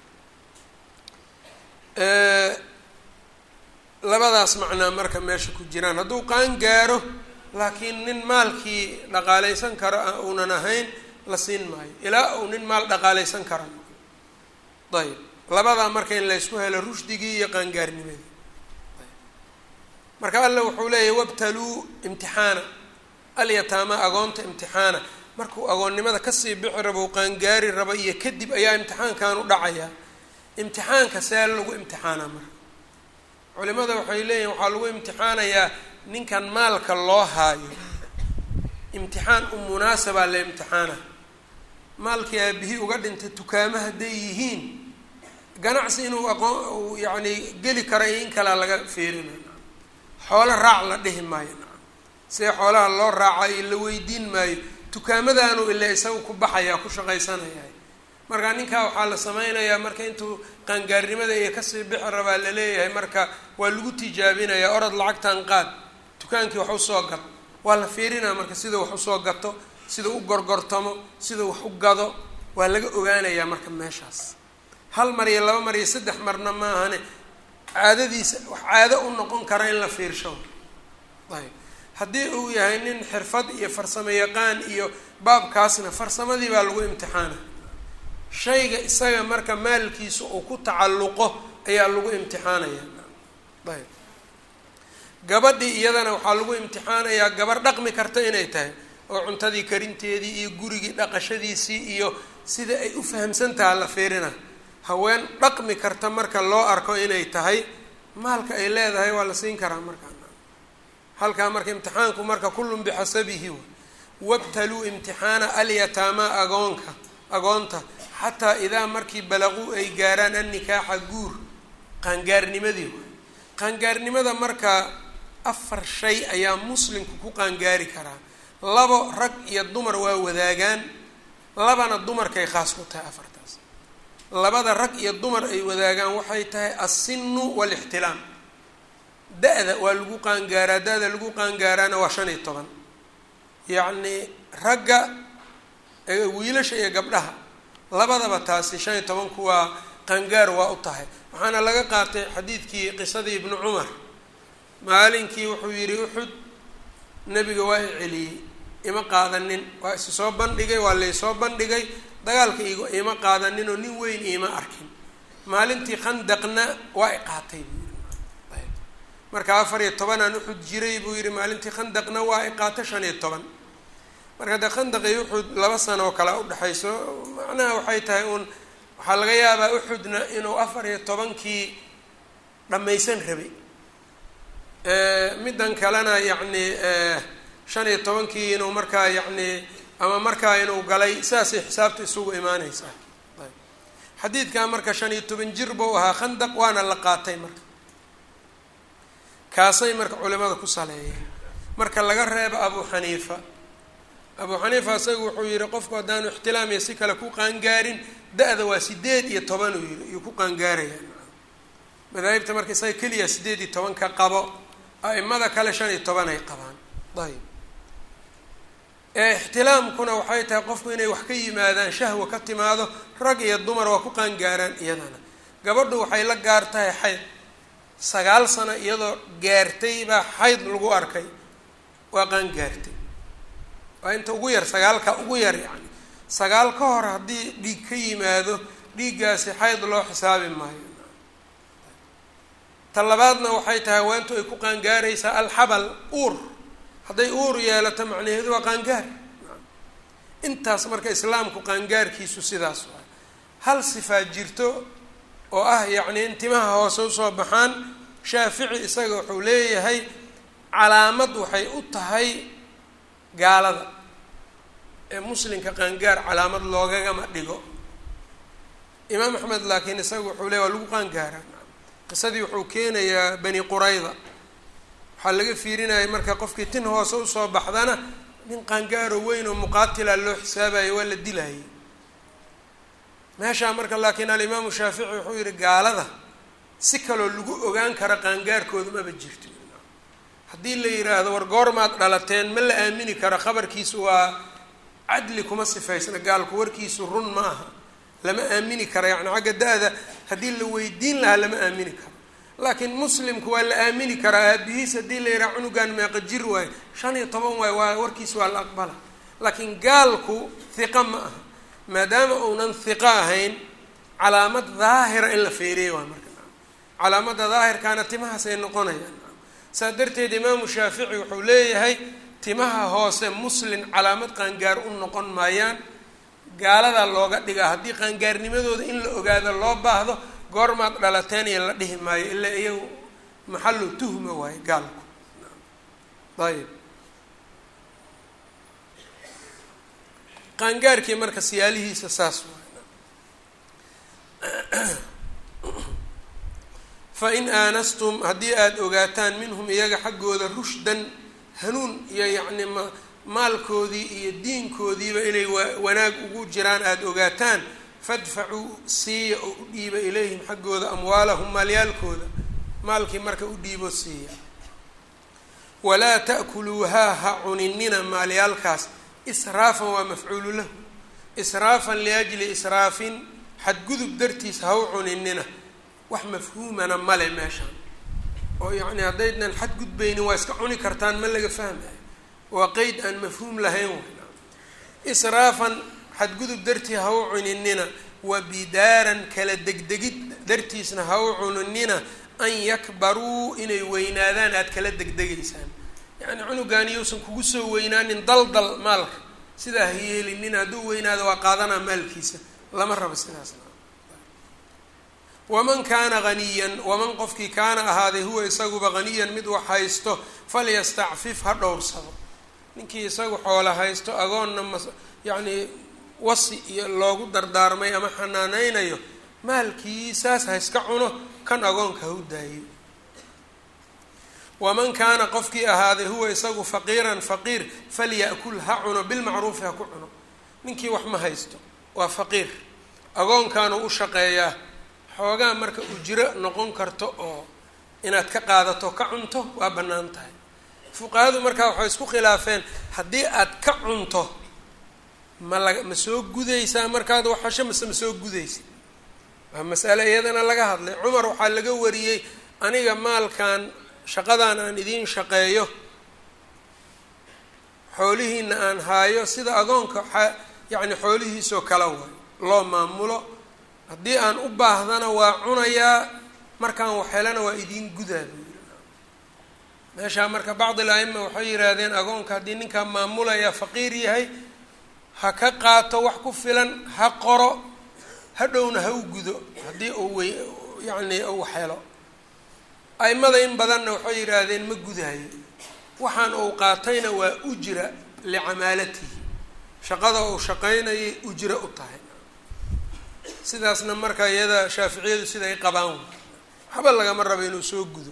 labadaas macnaa marka meesha ku jiraan hadduu qaan gaaro laakiin nin maalkii dhaqaalaysan karo uunan ahayn la siin maayo ilaa uu nin maal dhaqaalaysan karo ayb labadaa marka in laysku helo rushdigii iyo qaangaarnimadii marka alla wuxuu leeyahy wabtaluu imtixaana alyataama agoonta imtixaana markuu agoonnimada kasii bixi rabo u qaangaari rabo iyo kadib ayaa imtixaankan u dhacayaa imtixaanka see lagu imtixaanaa marka culimada waxay leeyihin waxaa lagu imtixaanayaa ninkan maalka loo haayo imtixaan u munaasabaa la imtixaana maalkii aabihii uga dhintay tukaamo hadday yihiin ganacsi inuu aqoon uu yacni geli kara iyo in kalea laga feerina xoolo raac la dhihi maayo nacam see xoolaha loo raaca iyo la weydiin maayo tukaamadaanu ila isaga ku baxayaa ku shaqaysanayaa marka ninkaa waxaa la sameynayaa marka intuu qaangaarnimada iyo kasii bixi rabaa laleeyahay marka waa lagu tijaabinayaa orod lacagtan qaad dukaankii wax usoo gad waa la fiirinaa marka sida wax usoo gato sida u gorgortamo sida wax u gado waa laga ogaanayaa marka meeshaas hal mar iyo laba mar iyo saddex marna maahane caadadiisa wax caado u noqon kara in la fiirsho ayb haddii uu yahay nin xirfad iyo farsamo yaqaan iyo baabkaasna farsamadii baa lagu imtixaana shayga isaga marka maalkiisa uu ku tacalluqo ayaa lagu imtixaanaya ayb gabadhii iyadana waxaa lagu imtixaanayaa gabar dhaqmi karta inay tahay oo cuntadii karinteedii iyo gurigii dhaqashadiisii iyo sida ay u fahamsan taha la fiirina haween dhaqmi karta marka loo arko inay tahay maalka ay leedahay waa la siin karaa markaa halkaa marka imtixaanku marka kullun bixasabihi wabtaluu imtixaana alyataama agoonka agoonta xataa idaa markii balaquu ay gaaraan annikaaxa guur qaangaarnimadii qaangaarnimada marka afar shay ayaa muslimku ku qaangaari karaa labo rag iyo dumar waa wadaagaan labana dumarkay khaas ku tahay afartaas labada rag iyo dumar ay wadaagaan waxay tahay assinu waalixtilaam da-da waa lagu qaangaaraa da-da lagu qaangaaraana waa shan iyo toban yacnii ragga wiilasha iyo gabdhaha labadaba taasi shan iyo tobanku waa qaangaar waa u tahay waxaana laga qaatay xadiidkii qisadii ibnu cumar maalinkii wuxuu yidhi uxud nebiga waa i celiyey ima qaadanin waa isi soo bandhigay waa laysoo bandhigay dagaalka ig ima qaadanin oo nin weyn iima arkin maalintii khandaqna waa i qaatay buu yidhi marka afar iyo tobanaan uxud jiray buu yidhi maalintii khandaqna waa i qaata shan iyo toban marka dee khandaqii uxud laba sano oo kale udhexayso macnaha waxay tahay uun waxaa laga yaabaa uxudna inuu afar iyo tobankii dhammaysan rabay middan kalena yacni shan iyo tobankii inuu markaa yacni ama markaa inuu galay sidaasay xisaabta isugu imaaneysaa xadiidkaa marka shan iyo toban jir buu ahaa khandaq waana la qaatay marka kaasay marka culimada ku saleeyeen marka laga reebo abu xaniifa abu xaniifa isaga wuxuu yihi qofku haddaanu ixtilaamiya si kale ku qaangaarin da-da waa sideed iyo toban uu yihi iyuu ku qaangaaraya madaahibta marka isaga keliya sideed iyo toban ka qabo a-imada kale shan iyo toban ay qabaan ayb ixtilaamkuna waxay tahay qofku inay wax ka yimaadaan shahwa ka timaado rag iyo dumar waa ku qaangaaraan iyadana gabadhu waxay la gaar tahay xayd sagaal sano iyadoo gaartay baa xayd lagu arkay waa qaan gaartay waa inta ugu yar sagaalka ugu yar yacni sagaal ka hor haddii dhiig ka yimaado dhiiggaasi xayd loo xisaabi maayo ta labaadna waxay tahay haweentu ay ku qaangaaraysaa alxabal uur hadday uur yeelato macnaheedu waa qaangaar intaas marka islaamku qaangaarkiisu sidaas waay hal sifaa jirto oo ah yacni in timaha hoose usoo baxaan shaafici isaga wuxuu leeyahay calaamad waxay u tahay gaalada ee muslimka qaangaar calaamad loogagama dhigo imaam axmed laakiin isaga wuxuu leeyahy waa lagu qaangaaraa qisadii wuxuu keenayaa bani qurayda waxaa laga fiirinaya marka qofkii tin hoose usoo baxdana nin qaangaaro weyn oo muqaatila loo xisaabayo waa la dilayay meeshaa marka laakiin alimaamu shaafici wuxuu yihi gaalada si kaloo lagu ogaan kara qaangaarkooda maba jirto haddii la yiraahdo war goormaad dhalateen ma la aamini karo khabarkiisu waa cadli kuma sifaysna gaalku warkiisu run ma aha lama aamini karo yacni xagga da-da haddii la weydiin lahaa lama aamini karo laakiin muslimku waa la aamini karaa aabihiis haddii la yidhaha cunugan meeqa jir waayo shan iyo toban waayo waa warkiis waa la aqbala laakiin gaalku hiqa ma aha maadaama uunan hiqo ahayn calaamad daahira in la feeriya waa marka calaamada daahirkaana timahaas ay noqonayaan saa darteed imaamu shaafici wuxuu leeyahay timaha hoose muslin calaamad qaangaar u noqon maayaan gaaladaa looga dhigaa haddii qaangaarnimadooda in la ogaado loo baahdo goormaad dhalateen iyo la dhihi maayo ilaa iyagu maxallu tuhma waayo gaalku ayib qaangaarkii marka siyaalihiisa saas waay fa in aanastum haddii aada ogaataan minhum iyaga xaggooda rushdan hanuun iyo yacni ma maalkoodii iyo diinkoodiiba inay wanaag ugu jiraan aada ogaataan fadfacuu siiya oo u dhiiba ilayhim xaggooda amwaalahum maalyaalkooda maalkii marka u dhiibo siiya walaa ta'kuluuhaa ha cuninina maalyaalkaas israafan waa mafcuulu lahu israafan liajli israafin xadgudub dartiis ha u cuninina wax mafhuumana male meeshaan oo yacni haddaydnan xadgudbaynin waa iska cuni kartaan ma laga fahmayo waa qeyd aan mafhuum lahayn wayna israafan xadgudub dartii ha u cuninina wa bidaaran kala degdegid dartiisna ha u cuninina an yakbaruu inay weynaadaan aada kala degdegaysaan yacni cunugaani yousan kugu soo weynaanin daldal maalka sidaa ha yeelinin hadduu weynaado waa qaadanaa maalkiisa lama rabo sidaasna waman kaana haniyan waman qofkii kaana ahaaday huwa isaguba haniyan mid wax haysto falyastacfif ha dhowrsado ninkii isagu xoola haysto agoonna ma yacni wasi iyo loogu dardaarmay ama xanaaneynayo maalkiisaas ha iska cuno kan agoonka ha u daayo waman kaana qofkii ahaaday huwa isagu faqiiran faqiir falya'kul ha cuno bilmacruufi ha ku cuno ninkii wax ma haysto waa faqiir agoonkaanu u shaqeeyaa xoogaa marka ujro noqon karto oo inaad ka qaadato ka cunto waa bannaan tahay fuqahadu markaa waxay isku khilaafeen haddii aad ka cunto ma la ma soo gudaysaa markaad waxasho mase ma soo gudaysa waa masale iyadana laga hadlay cumar waxaa laga wariyey aniga maalkan shaqadan aan idiin shaqeeyo xoolihiina aan haayo sida agoonka a yacni xoolihiisoo kala way loo maamulo haddii aan u baahdana waa cunayaa markaan waxhelana waa idiin gudaa buu yiri meeshaa marka bacd il aima waxay yidhaahdeen agoonka haddii ninkaa maamulaya faqiir yahay ha ka qaato wax ku filan ha qoro hadhowna ha u gudo haddii uu wey yacni uu helo aimada in badanna waxay yidhaahdeen ma gudaayo waxaan uu qaatayna waa ujra licamaalatihi shaqada uu shaqaynayay ujro u tahay sidaasna marka iyada shaaficiyadu sida ay qabaan waxba lagama rabo inuu soo gudo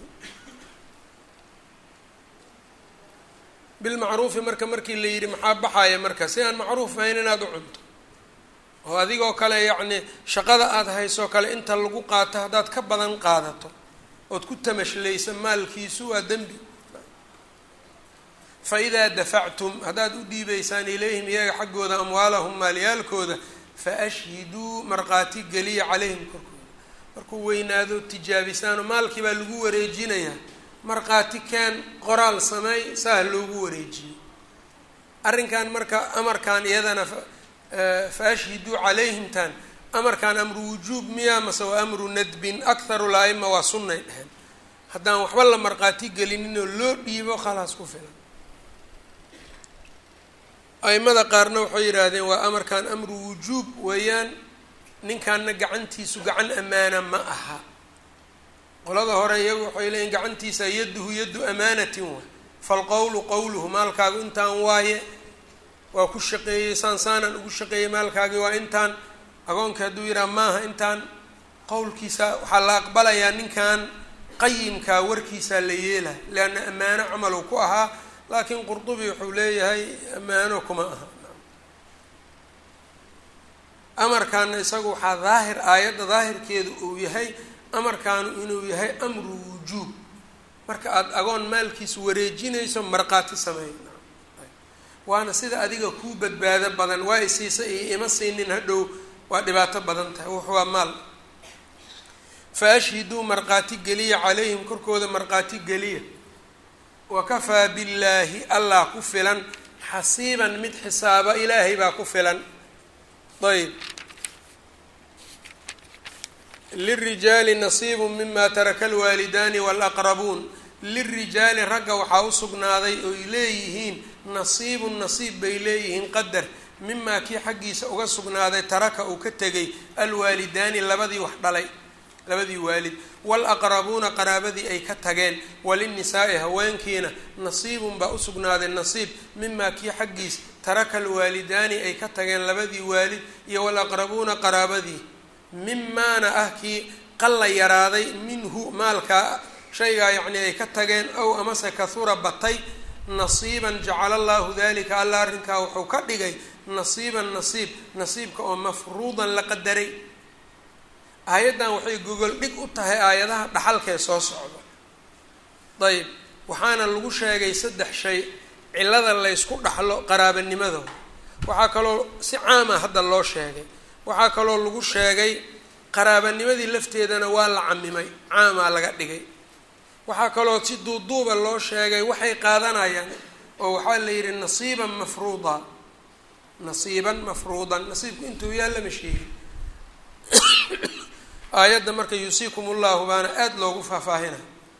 bilmacruufi marka markii la yidhi maxaa baxaya marka si aan macruuf ahayn inaad u cunto oo adigoo kale yacni shaqada aada haysoo kale inta lagu qaato haddaad ka badan qaadato ood ku tamashlaysa maalkiisu waa dembi fa idaa dafactum haddaad u dhiibaysaan ilayhim iyaga xaggooda amwaalahum maalyaalkooda fa ashhiduu markhaati geliya calayhim korkooda markuu weynaado tijaabisaano maalkii baa lagu wareejinayaa markhaati keen qoraal sameey saah loogu wareejiyey arrinkan marka amarkan iyadana fa ashhiduu calayhimtan amarkan amru wujuub miya mase waa amru nadbin akharu la-ima waa sunnay dheheen haddaan waxba la markhaati gelinin oo loo dhiibo khalaas ku filan aimada qaarna waxay yidhaahdeen waa amarkan amru wujuub weeyaan ninkanna gacantiisu gacan amaana ma aha qolada hore iyagu waxay leeyiin gacantiisa yaduhu yaddu amaanatin wa falqowlu qowluhu maalkaagu intaan waaye waa ku shaqeeyey saan saanaan ugu shaqeeyey maalkaagii waa intaan agoonka hadduu yidhaha maaha intaan qowlkiisa waxaa la aqbalayaa ninkan qayimkaa warkiisaa la yeelaha leanna ammaano camal uu ku ahaa laakiin qurdubi wuxuu leeyahay ammaano kuma aha amarkaana isagu waxaa daahir aayadda daahirkeedu uu yahay amarkaanu inuu yahay amru wujuub marka aada agoon maalkiisa wareejinayso markhaati sameey waana sida adiga kuu badbaado badan waa isiisa iyo ima siinin hadhow waa dhibaato badan tahay wux waa maal fa ashhiduu markhaati geliya calayhim korkooda markhaati geliya wakafaa billaahi allah ku filan xasiiban mid xisaaba ilaahay baa ku filan ayb lirijaali nasiibu mima taraka alwaalidaani walaqrabuun lirijaali ragga waxaa u sugnaaday oy leeyihiin nasiibun nasiib bay leeyihiin qadar mimaa kii xaggiisa uga sugnaaday taraka uu ka tegay alwaalidaani labadii wax dhalay labadii waalid walaqrabuuna qaraabadii ay ka tageen walinnisaai haweenkiina nasiibun baa usugnaaday nasiib mimaa kii xaggiis taraka alwaalidaani ay ka tageen labadii waalid iyo walaqrabuuna qaraabadii mimaana ah kii qalla yaraaday minhu maalkaa shaygaa yacnii ay ka tageen ow amase kahura batay nasiiban jacala allahu dalika alla arrinkaa wuxuu ka dhigay nasiiban nasiib nasiibka oo mafruudan la qadaray aayaddan waxay gogol dhig u tahay aayadaha dhaxalkee soo socda dayib waxaana lagu sheegay saddex shay cillada laysku dhaxlo qaraabanimada waxaa kaloo si caama hadda loo sheegay waxaa kaloo lagu sheegay qaraabanimadii lafteedana waa la camimay caamaa laga dhigay waxaa kaloo si duuduuba loo sheegay waxay qaadanayaan oo waxaa la yidhi nasiiban mafruuda nasiiban mafruudan nasiibku intuu yaa lama sheegin aayadda marka yuusiikum ullahu baana aada loogu faahfaahina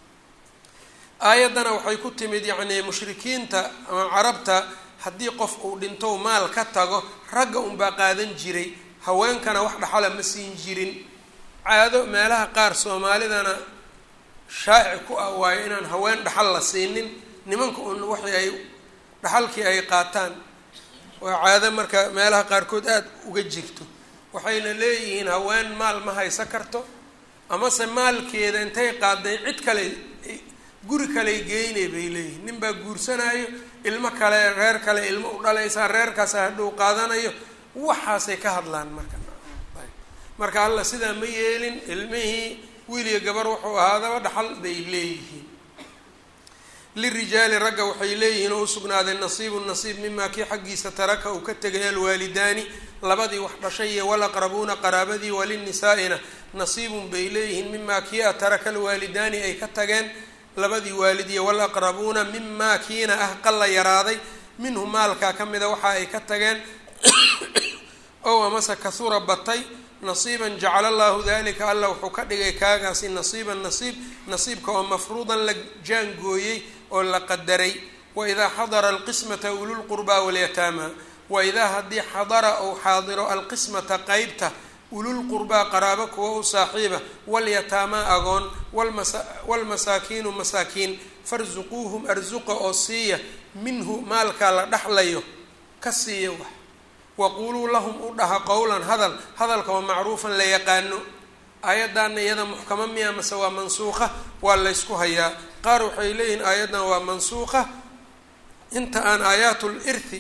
aayaddana waxay ku timid yacnii mushrikiinta ama carabta haddii qof uu dhintou maal ka tago ragga unbaa qaadan jiray haweenkana wax dhaxala ma siin jirin caado meelaha qaar soomaalidana shaaci ku ah waayo inaan haween dhaxal la siinin nimanka un waxii ay dhaxalkii ay qaataan waa caado marka meelaha qaarkood aada uga jirto waxayna leeyihiin haween maal ma haysan karto amase maalkeeda intay qaaday cid kale guri kaley geynay bay leeyihiin nin baa guursanaayo ilmo kale reer kale ilmo u dhalaysaa reerkaasa hadhow qaadanayo waxaasay ka hadlaan marka marka alla sidaa ma yeelin ilmihii wiiliya gabar wuxuu ahaadaba dhaxal bay leeyihiin lirijaali ragga waxay leeyihiin oo usugnaaday nasiibun nasiib mimaa kii xaggiisa taraka uu ka tegay alwaalidaani labadii wax dhashay iyo walaqrabuuna qaraabadii walinnisaa'ina nasiibun bay leeyihiin mimaa kii a taraka alwaalidaani ay ka tageen labadii waalid iyo walaqrabuuna mimaa kiina ah qalla yaraaday minhu maalkaa ka mida waxa ay ka tageen ow amase kahura batay nasiiban jacala allahu dalika alla wuxuu ka dhigay kaagaasi nasiiban nasiib nasiibka oo mafruudan la jaangooyey oo la qadaray waidaa xadara alqismata ululqurbaa walyataama waidaa haddii xadara ou xaadiro alqismata qeybta ululqurbaa qaraabo kuwa u saaxiiba walyataamaa agoon walmasaakiinu masaakiin farsuquuhum arsuqa oo siiya minhu maalkaa la dhaxlayo ka siiya wax waquuluu lahum u dhaha qowlan hadal hadalka oo macruufan la yaqaano aayaddaana iyada muxkamo miya mase waa mansuuqa waa laysku hayaa qaar waxay leeyihiin aayaddan waa mansuuqa inta aan aayaatul irthi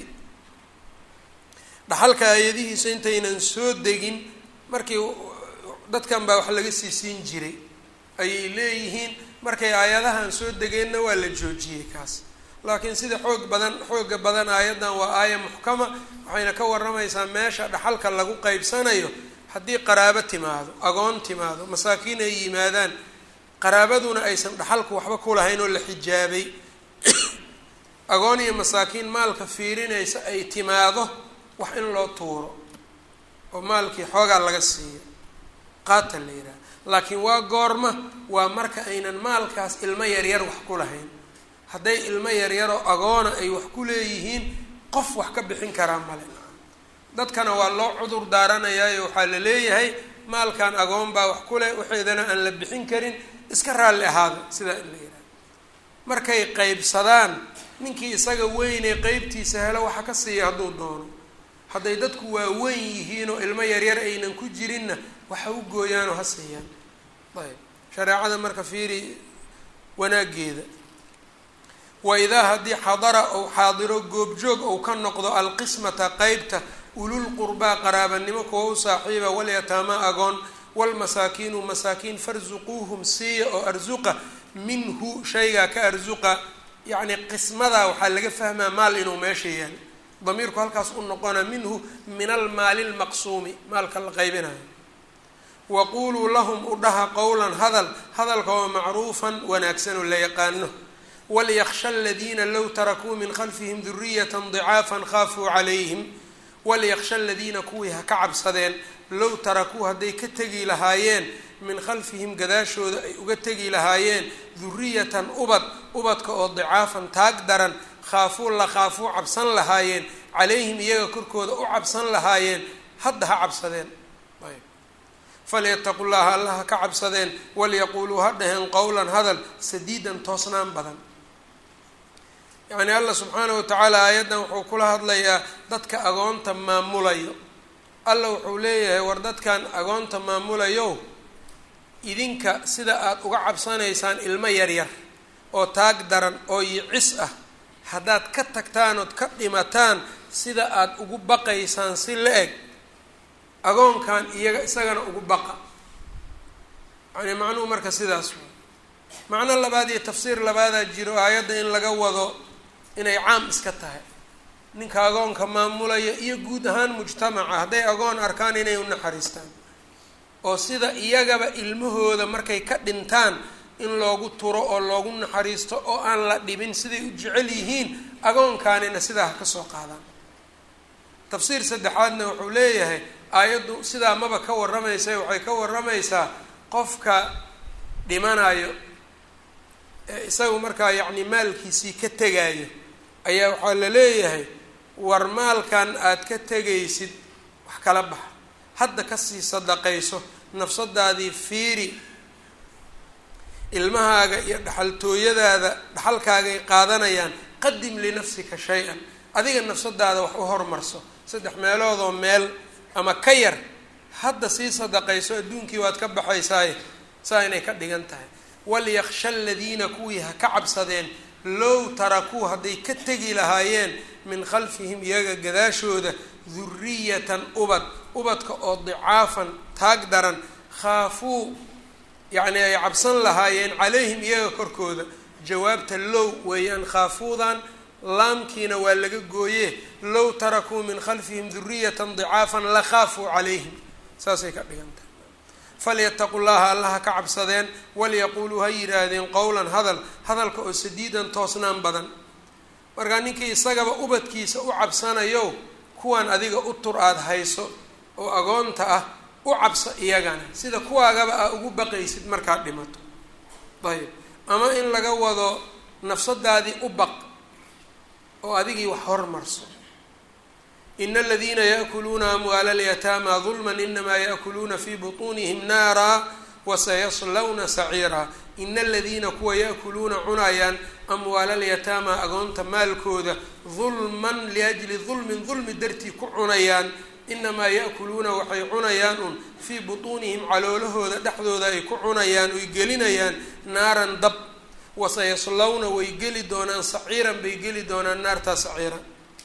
dhaxalka aayadihiisa intaynan soo degin markii dadkan baa wax laga sii siin jiray ayay leeyihiin markay aayadahan soo degeenna waa la joojiyey kaas laakiin sida xoog badan xooga badan aayaddan waa aaya muxkama waxayna ka waramaysaa meesha dhaxalka lagu qeybsanayo haddii qaraabo timaado agoon timaado masaakiin ay yimaadaan qaraabaduna aysan dhaxalku waxba ku lahayn oo la xijaabay agoon iyo masaakiin maalka fiirinaysa ay timaado wax in loo tuuro oo maalkii xoogaa laga siiyo qaata la yidhaha laakiin waa goorma waa marka aynan maalkaas ilmo yaryar wax ku lahayn hadday ilmo yaryaroo agoona ay wax ku leeyihiin qof wax ka bixin karaa male dadkana waa loo cudur daaranayaayo waxaa la leeyahay maalkan agoon baa wax ku leh waxeedana aan la bixin karin iska raalli ahaada sidaa in la yidhaha markay qeybsadaan ninkii isaga weynee qeybtiisa helo waxa ka siiya hadduu doono hadday dadku waa weyn yihiin oo ilmo yaryar aynan ku jirinna waxa u gooyaanoo ha siiyaan ayb shareecada marka fiiri wanaageeda wa idaa haddii xadara ou xaadiro goobjoog ou ka noqdo alqismata qeybta ulul qurbaa qaraabanimo kuwa u saaxiiba walyataama agoon walmasaakiinu masaakiin farsuquuhum siiya oo arsuqa minhu shaygaa ka arsuqa yacni qismadaa waxaa laga fahmaa maal inuu meesha yaal damiirku halkaas u noqona minhu min almaali lmaqsuumi maalka la qaybinayo waquuluu lahum u dhaha qowlan hadal hadalka oo macruufan wanaagsan oo la yaqaano walyaksha aladiina low tarakuu min khalfihim duriyata dicaafan khaafuu calayhim walyaksha aladiina kuwii ha ka cabsadeen low tarakuu hadday ka tegi lahaayeen min khalfihim gadaashooda ay uga tegi lahaayeen duriyatan ubad ubadka oo dicaafan taag daran khaafuu la khaafuu cabsan lahaayeen calayhim iyaga korkooda u cabsan lahaayeen hadda ha cabsadeen falyataqu llaha alla ha ka cabsadeen walyaquuluu ha dhaheen qowlan hadal sadiidan toosnaan badan yacni allah subxaanahu watacaala aayaddan wuxuu kula hadlayaa dadka agoonta maamulayo alla wuxuu leeyahay war dadkan agoonta maamulayo idinka sida aada uga cabsanaysaan ilmo yaryar oo taag daran oo yicis ah haddaad ka tagtaan ood ka dhimataan sida aada ugu baqaysaan si la eg agoonkan iyaga isagana ugu baqa yani macnuhu marka sidaas way macno labaad iyo tafsiir labaadaa jiro aayadda in laga wado inay caam iska tahay ninka agoonka maamulaya iyo guud ahaan mujtamaca hadday agoon arkaan inay u naxariistaan oo sida iyagaba ilmahooda markay ka dhintaan in loogu turo oo loogu naxariisto oo aan la dhibin siday u jecel yihiin agoonkaanina sidaa ha ka soo qaadaan tafsiir saddexaadna wuxuu leeyahay aayaddu sidaa maba ka warramaysa waxay ka warramaysaa qofka dhimanayo ee isagu markaa yacni maalkiisii ka tegaayo ayaa waxaa la leeyahay war maalkan aad ka tegaysid wax kala baxa hadda kasii sadaqayso nafsadaadii fiiri ilmahaaga iyo dhaxaltooyadaada dhaxalkaagay qaadanayaan qadim linafsika shay-an adiga nafsadaada wax u hormarso saddex meeloodoo meel ama ka yar hadda sii sadaqayso adduunkii waad ka baxaysaaye saa inay ka dhigan tahay walyaksha aladiina kuwii ha ka cabsadeen low tarakuu hadday ka tegi lahaayeen min khalfihim iyaga gadaashooda duriyatan ubad ubadka oo dicaafan taag daran khaafuu yacni ay cabsan lahaayeen calayhim iyaga korkooda jawaabta low weeyaan khaafuudan laamkiina waa laga gooye low tarakuu min khalfihim duriyatan dicaafan la khaafuu calayhim saasay ka dhigan tahay falyataqu llaha allaha ka cabsadeen walyaquuluu ha yidhaahdeen qowlan hadal hadalka oo sadiidan toosnaan badan markaa ninkii isagaba ubadkiisa u cabsanayo kuwan adiga u tur aada hayso oo agoonta ah u cabso iyagana sida kuwaagaba aa ugu baqaysid markaad dhimato ayb ama in laga wado nafsadaadii u baq oo adigii wax hormarso ina aladiina yaakuluuna amwaala alyataama dulman inamaa yaakuluuna fii butuunihim naara wasayaslawna saciira ina aladiina kuwa yaakuluuna cunayaan amwaala alyataama agoonta maalkooda dulman liajli dulmin dulmi dartii ku cunayaan inamaa yaakuluuna waxay cunayaan un fii butuunihim caloolahooda dhexdooda ay ku cunayaan oy gelinayaan naaran dab wasayaslawna way geli doonaan saciiran bay geli doonaan naartaa saciira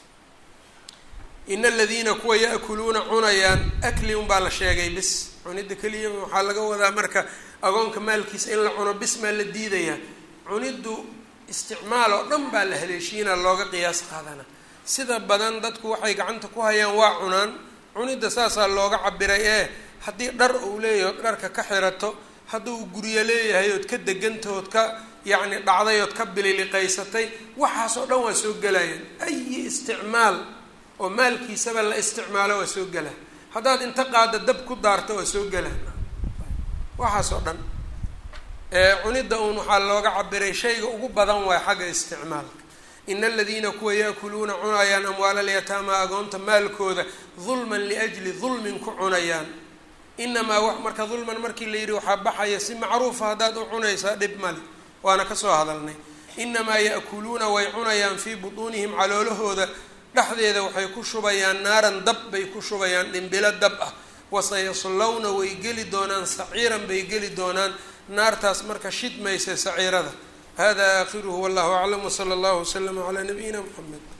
ina aladiina kuwa yaakuluuna cunayaan akli unbaa la sheegay bis cunidda keliya waxaa laga wadaa marka agoonka maalkiisa in la cuno bis maa la diidayaa cuniddu isticmaal oo dhan baa la haleeshiina looga qiyaas qaadana sida badan dadku waxay gacanta ku hayaan waa cunaan cunidda saasaa looga cabiray ee haddii dhar uu leeyahay ood dharka ka xirato hadduu guryo leeyahay ood ka degantahood ka yacni dhacday ood ka bililiqaysatay waxaasoo dhan waa soo gelayaan ayi isticmaal oo maalkiisaba la isticmaalo waa soo gelaa haddaad inta qaada dab ku daarto waa soo gelaa waxaasoo dhan cunidda uun waxaa looga cabiray shayga ugu badan waay xagga isticmaalka ina aladiina kuwa yaakuluuna cunayaan amwaala alyataama agoonta maalkooda dulman liajli dulmin ku cunayaan inamaa wax marka dulman markii la yidhi waxaa baxaya si macruufa haddaad u cunaysaa dhib male waana kasoo hadalnay inamaa ya'kuluuna way cunayaan fii butuunihim caloolahooda dhexdeeda waxay ku shubayaan naaran dab bay ku shubayaan dhimbilo dab ah wasayaslawna way geli doonaan saciiran bay geli doonaan naartaas marka shidmaysa saciirada hada aakhiruhu wallahu aclam wsala allahu waslama calaa nabiyina mxamed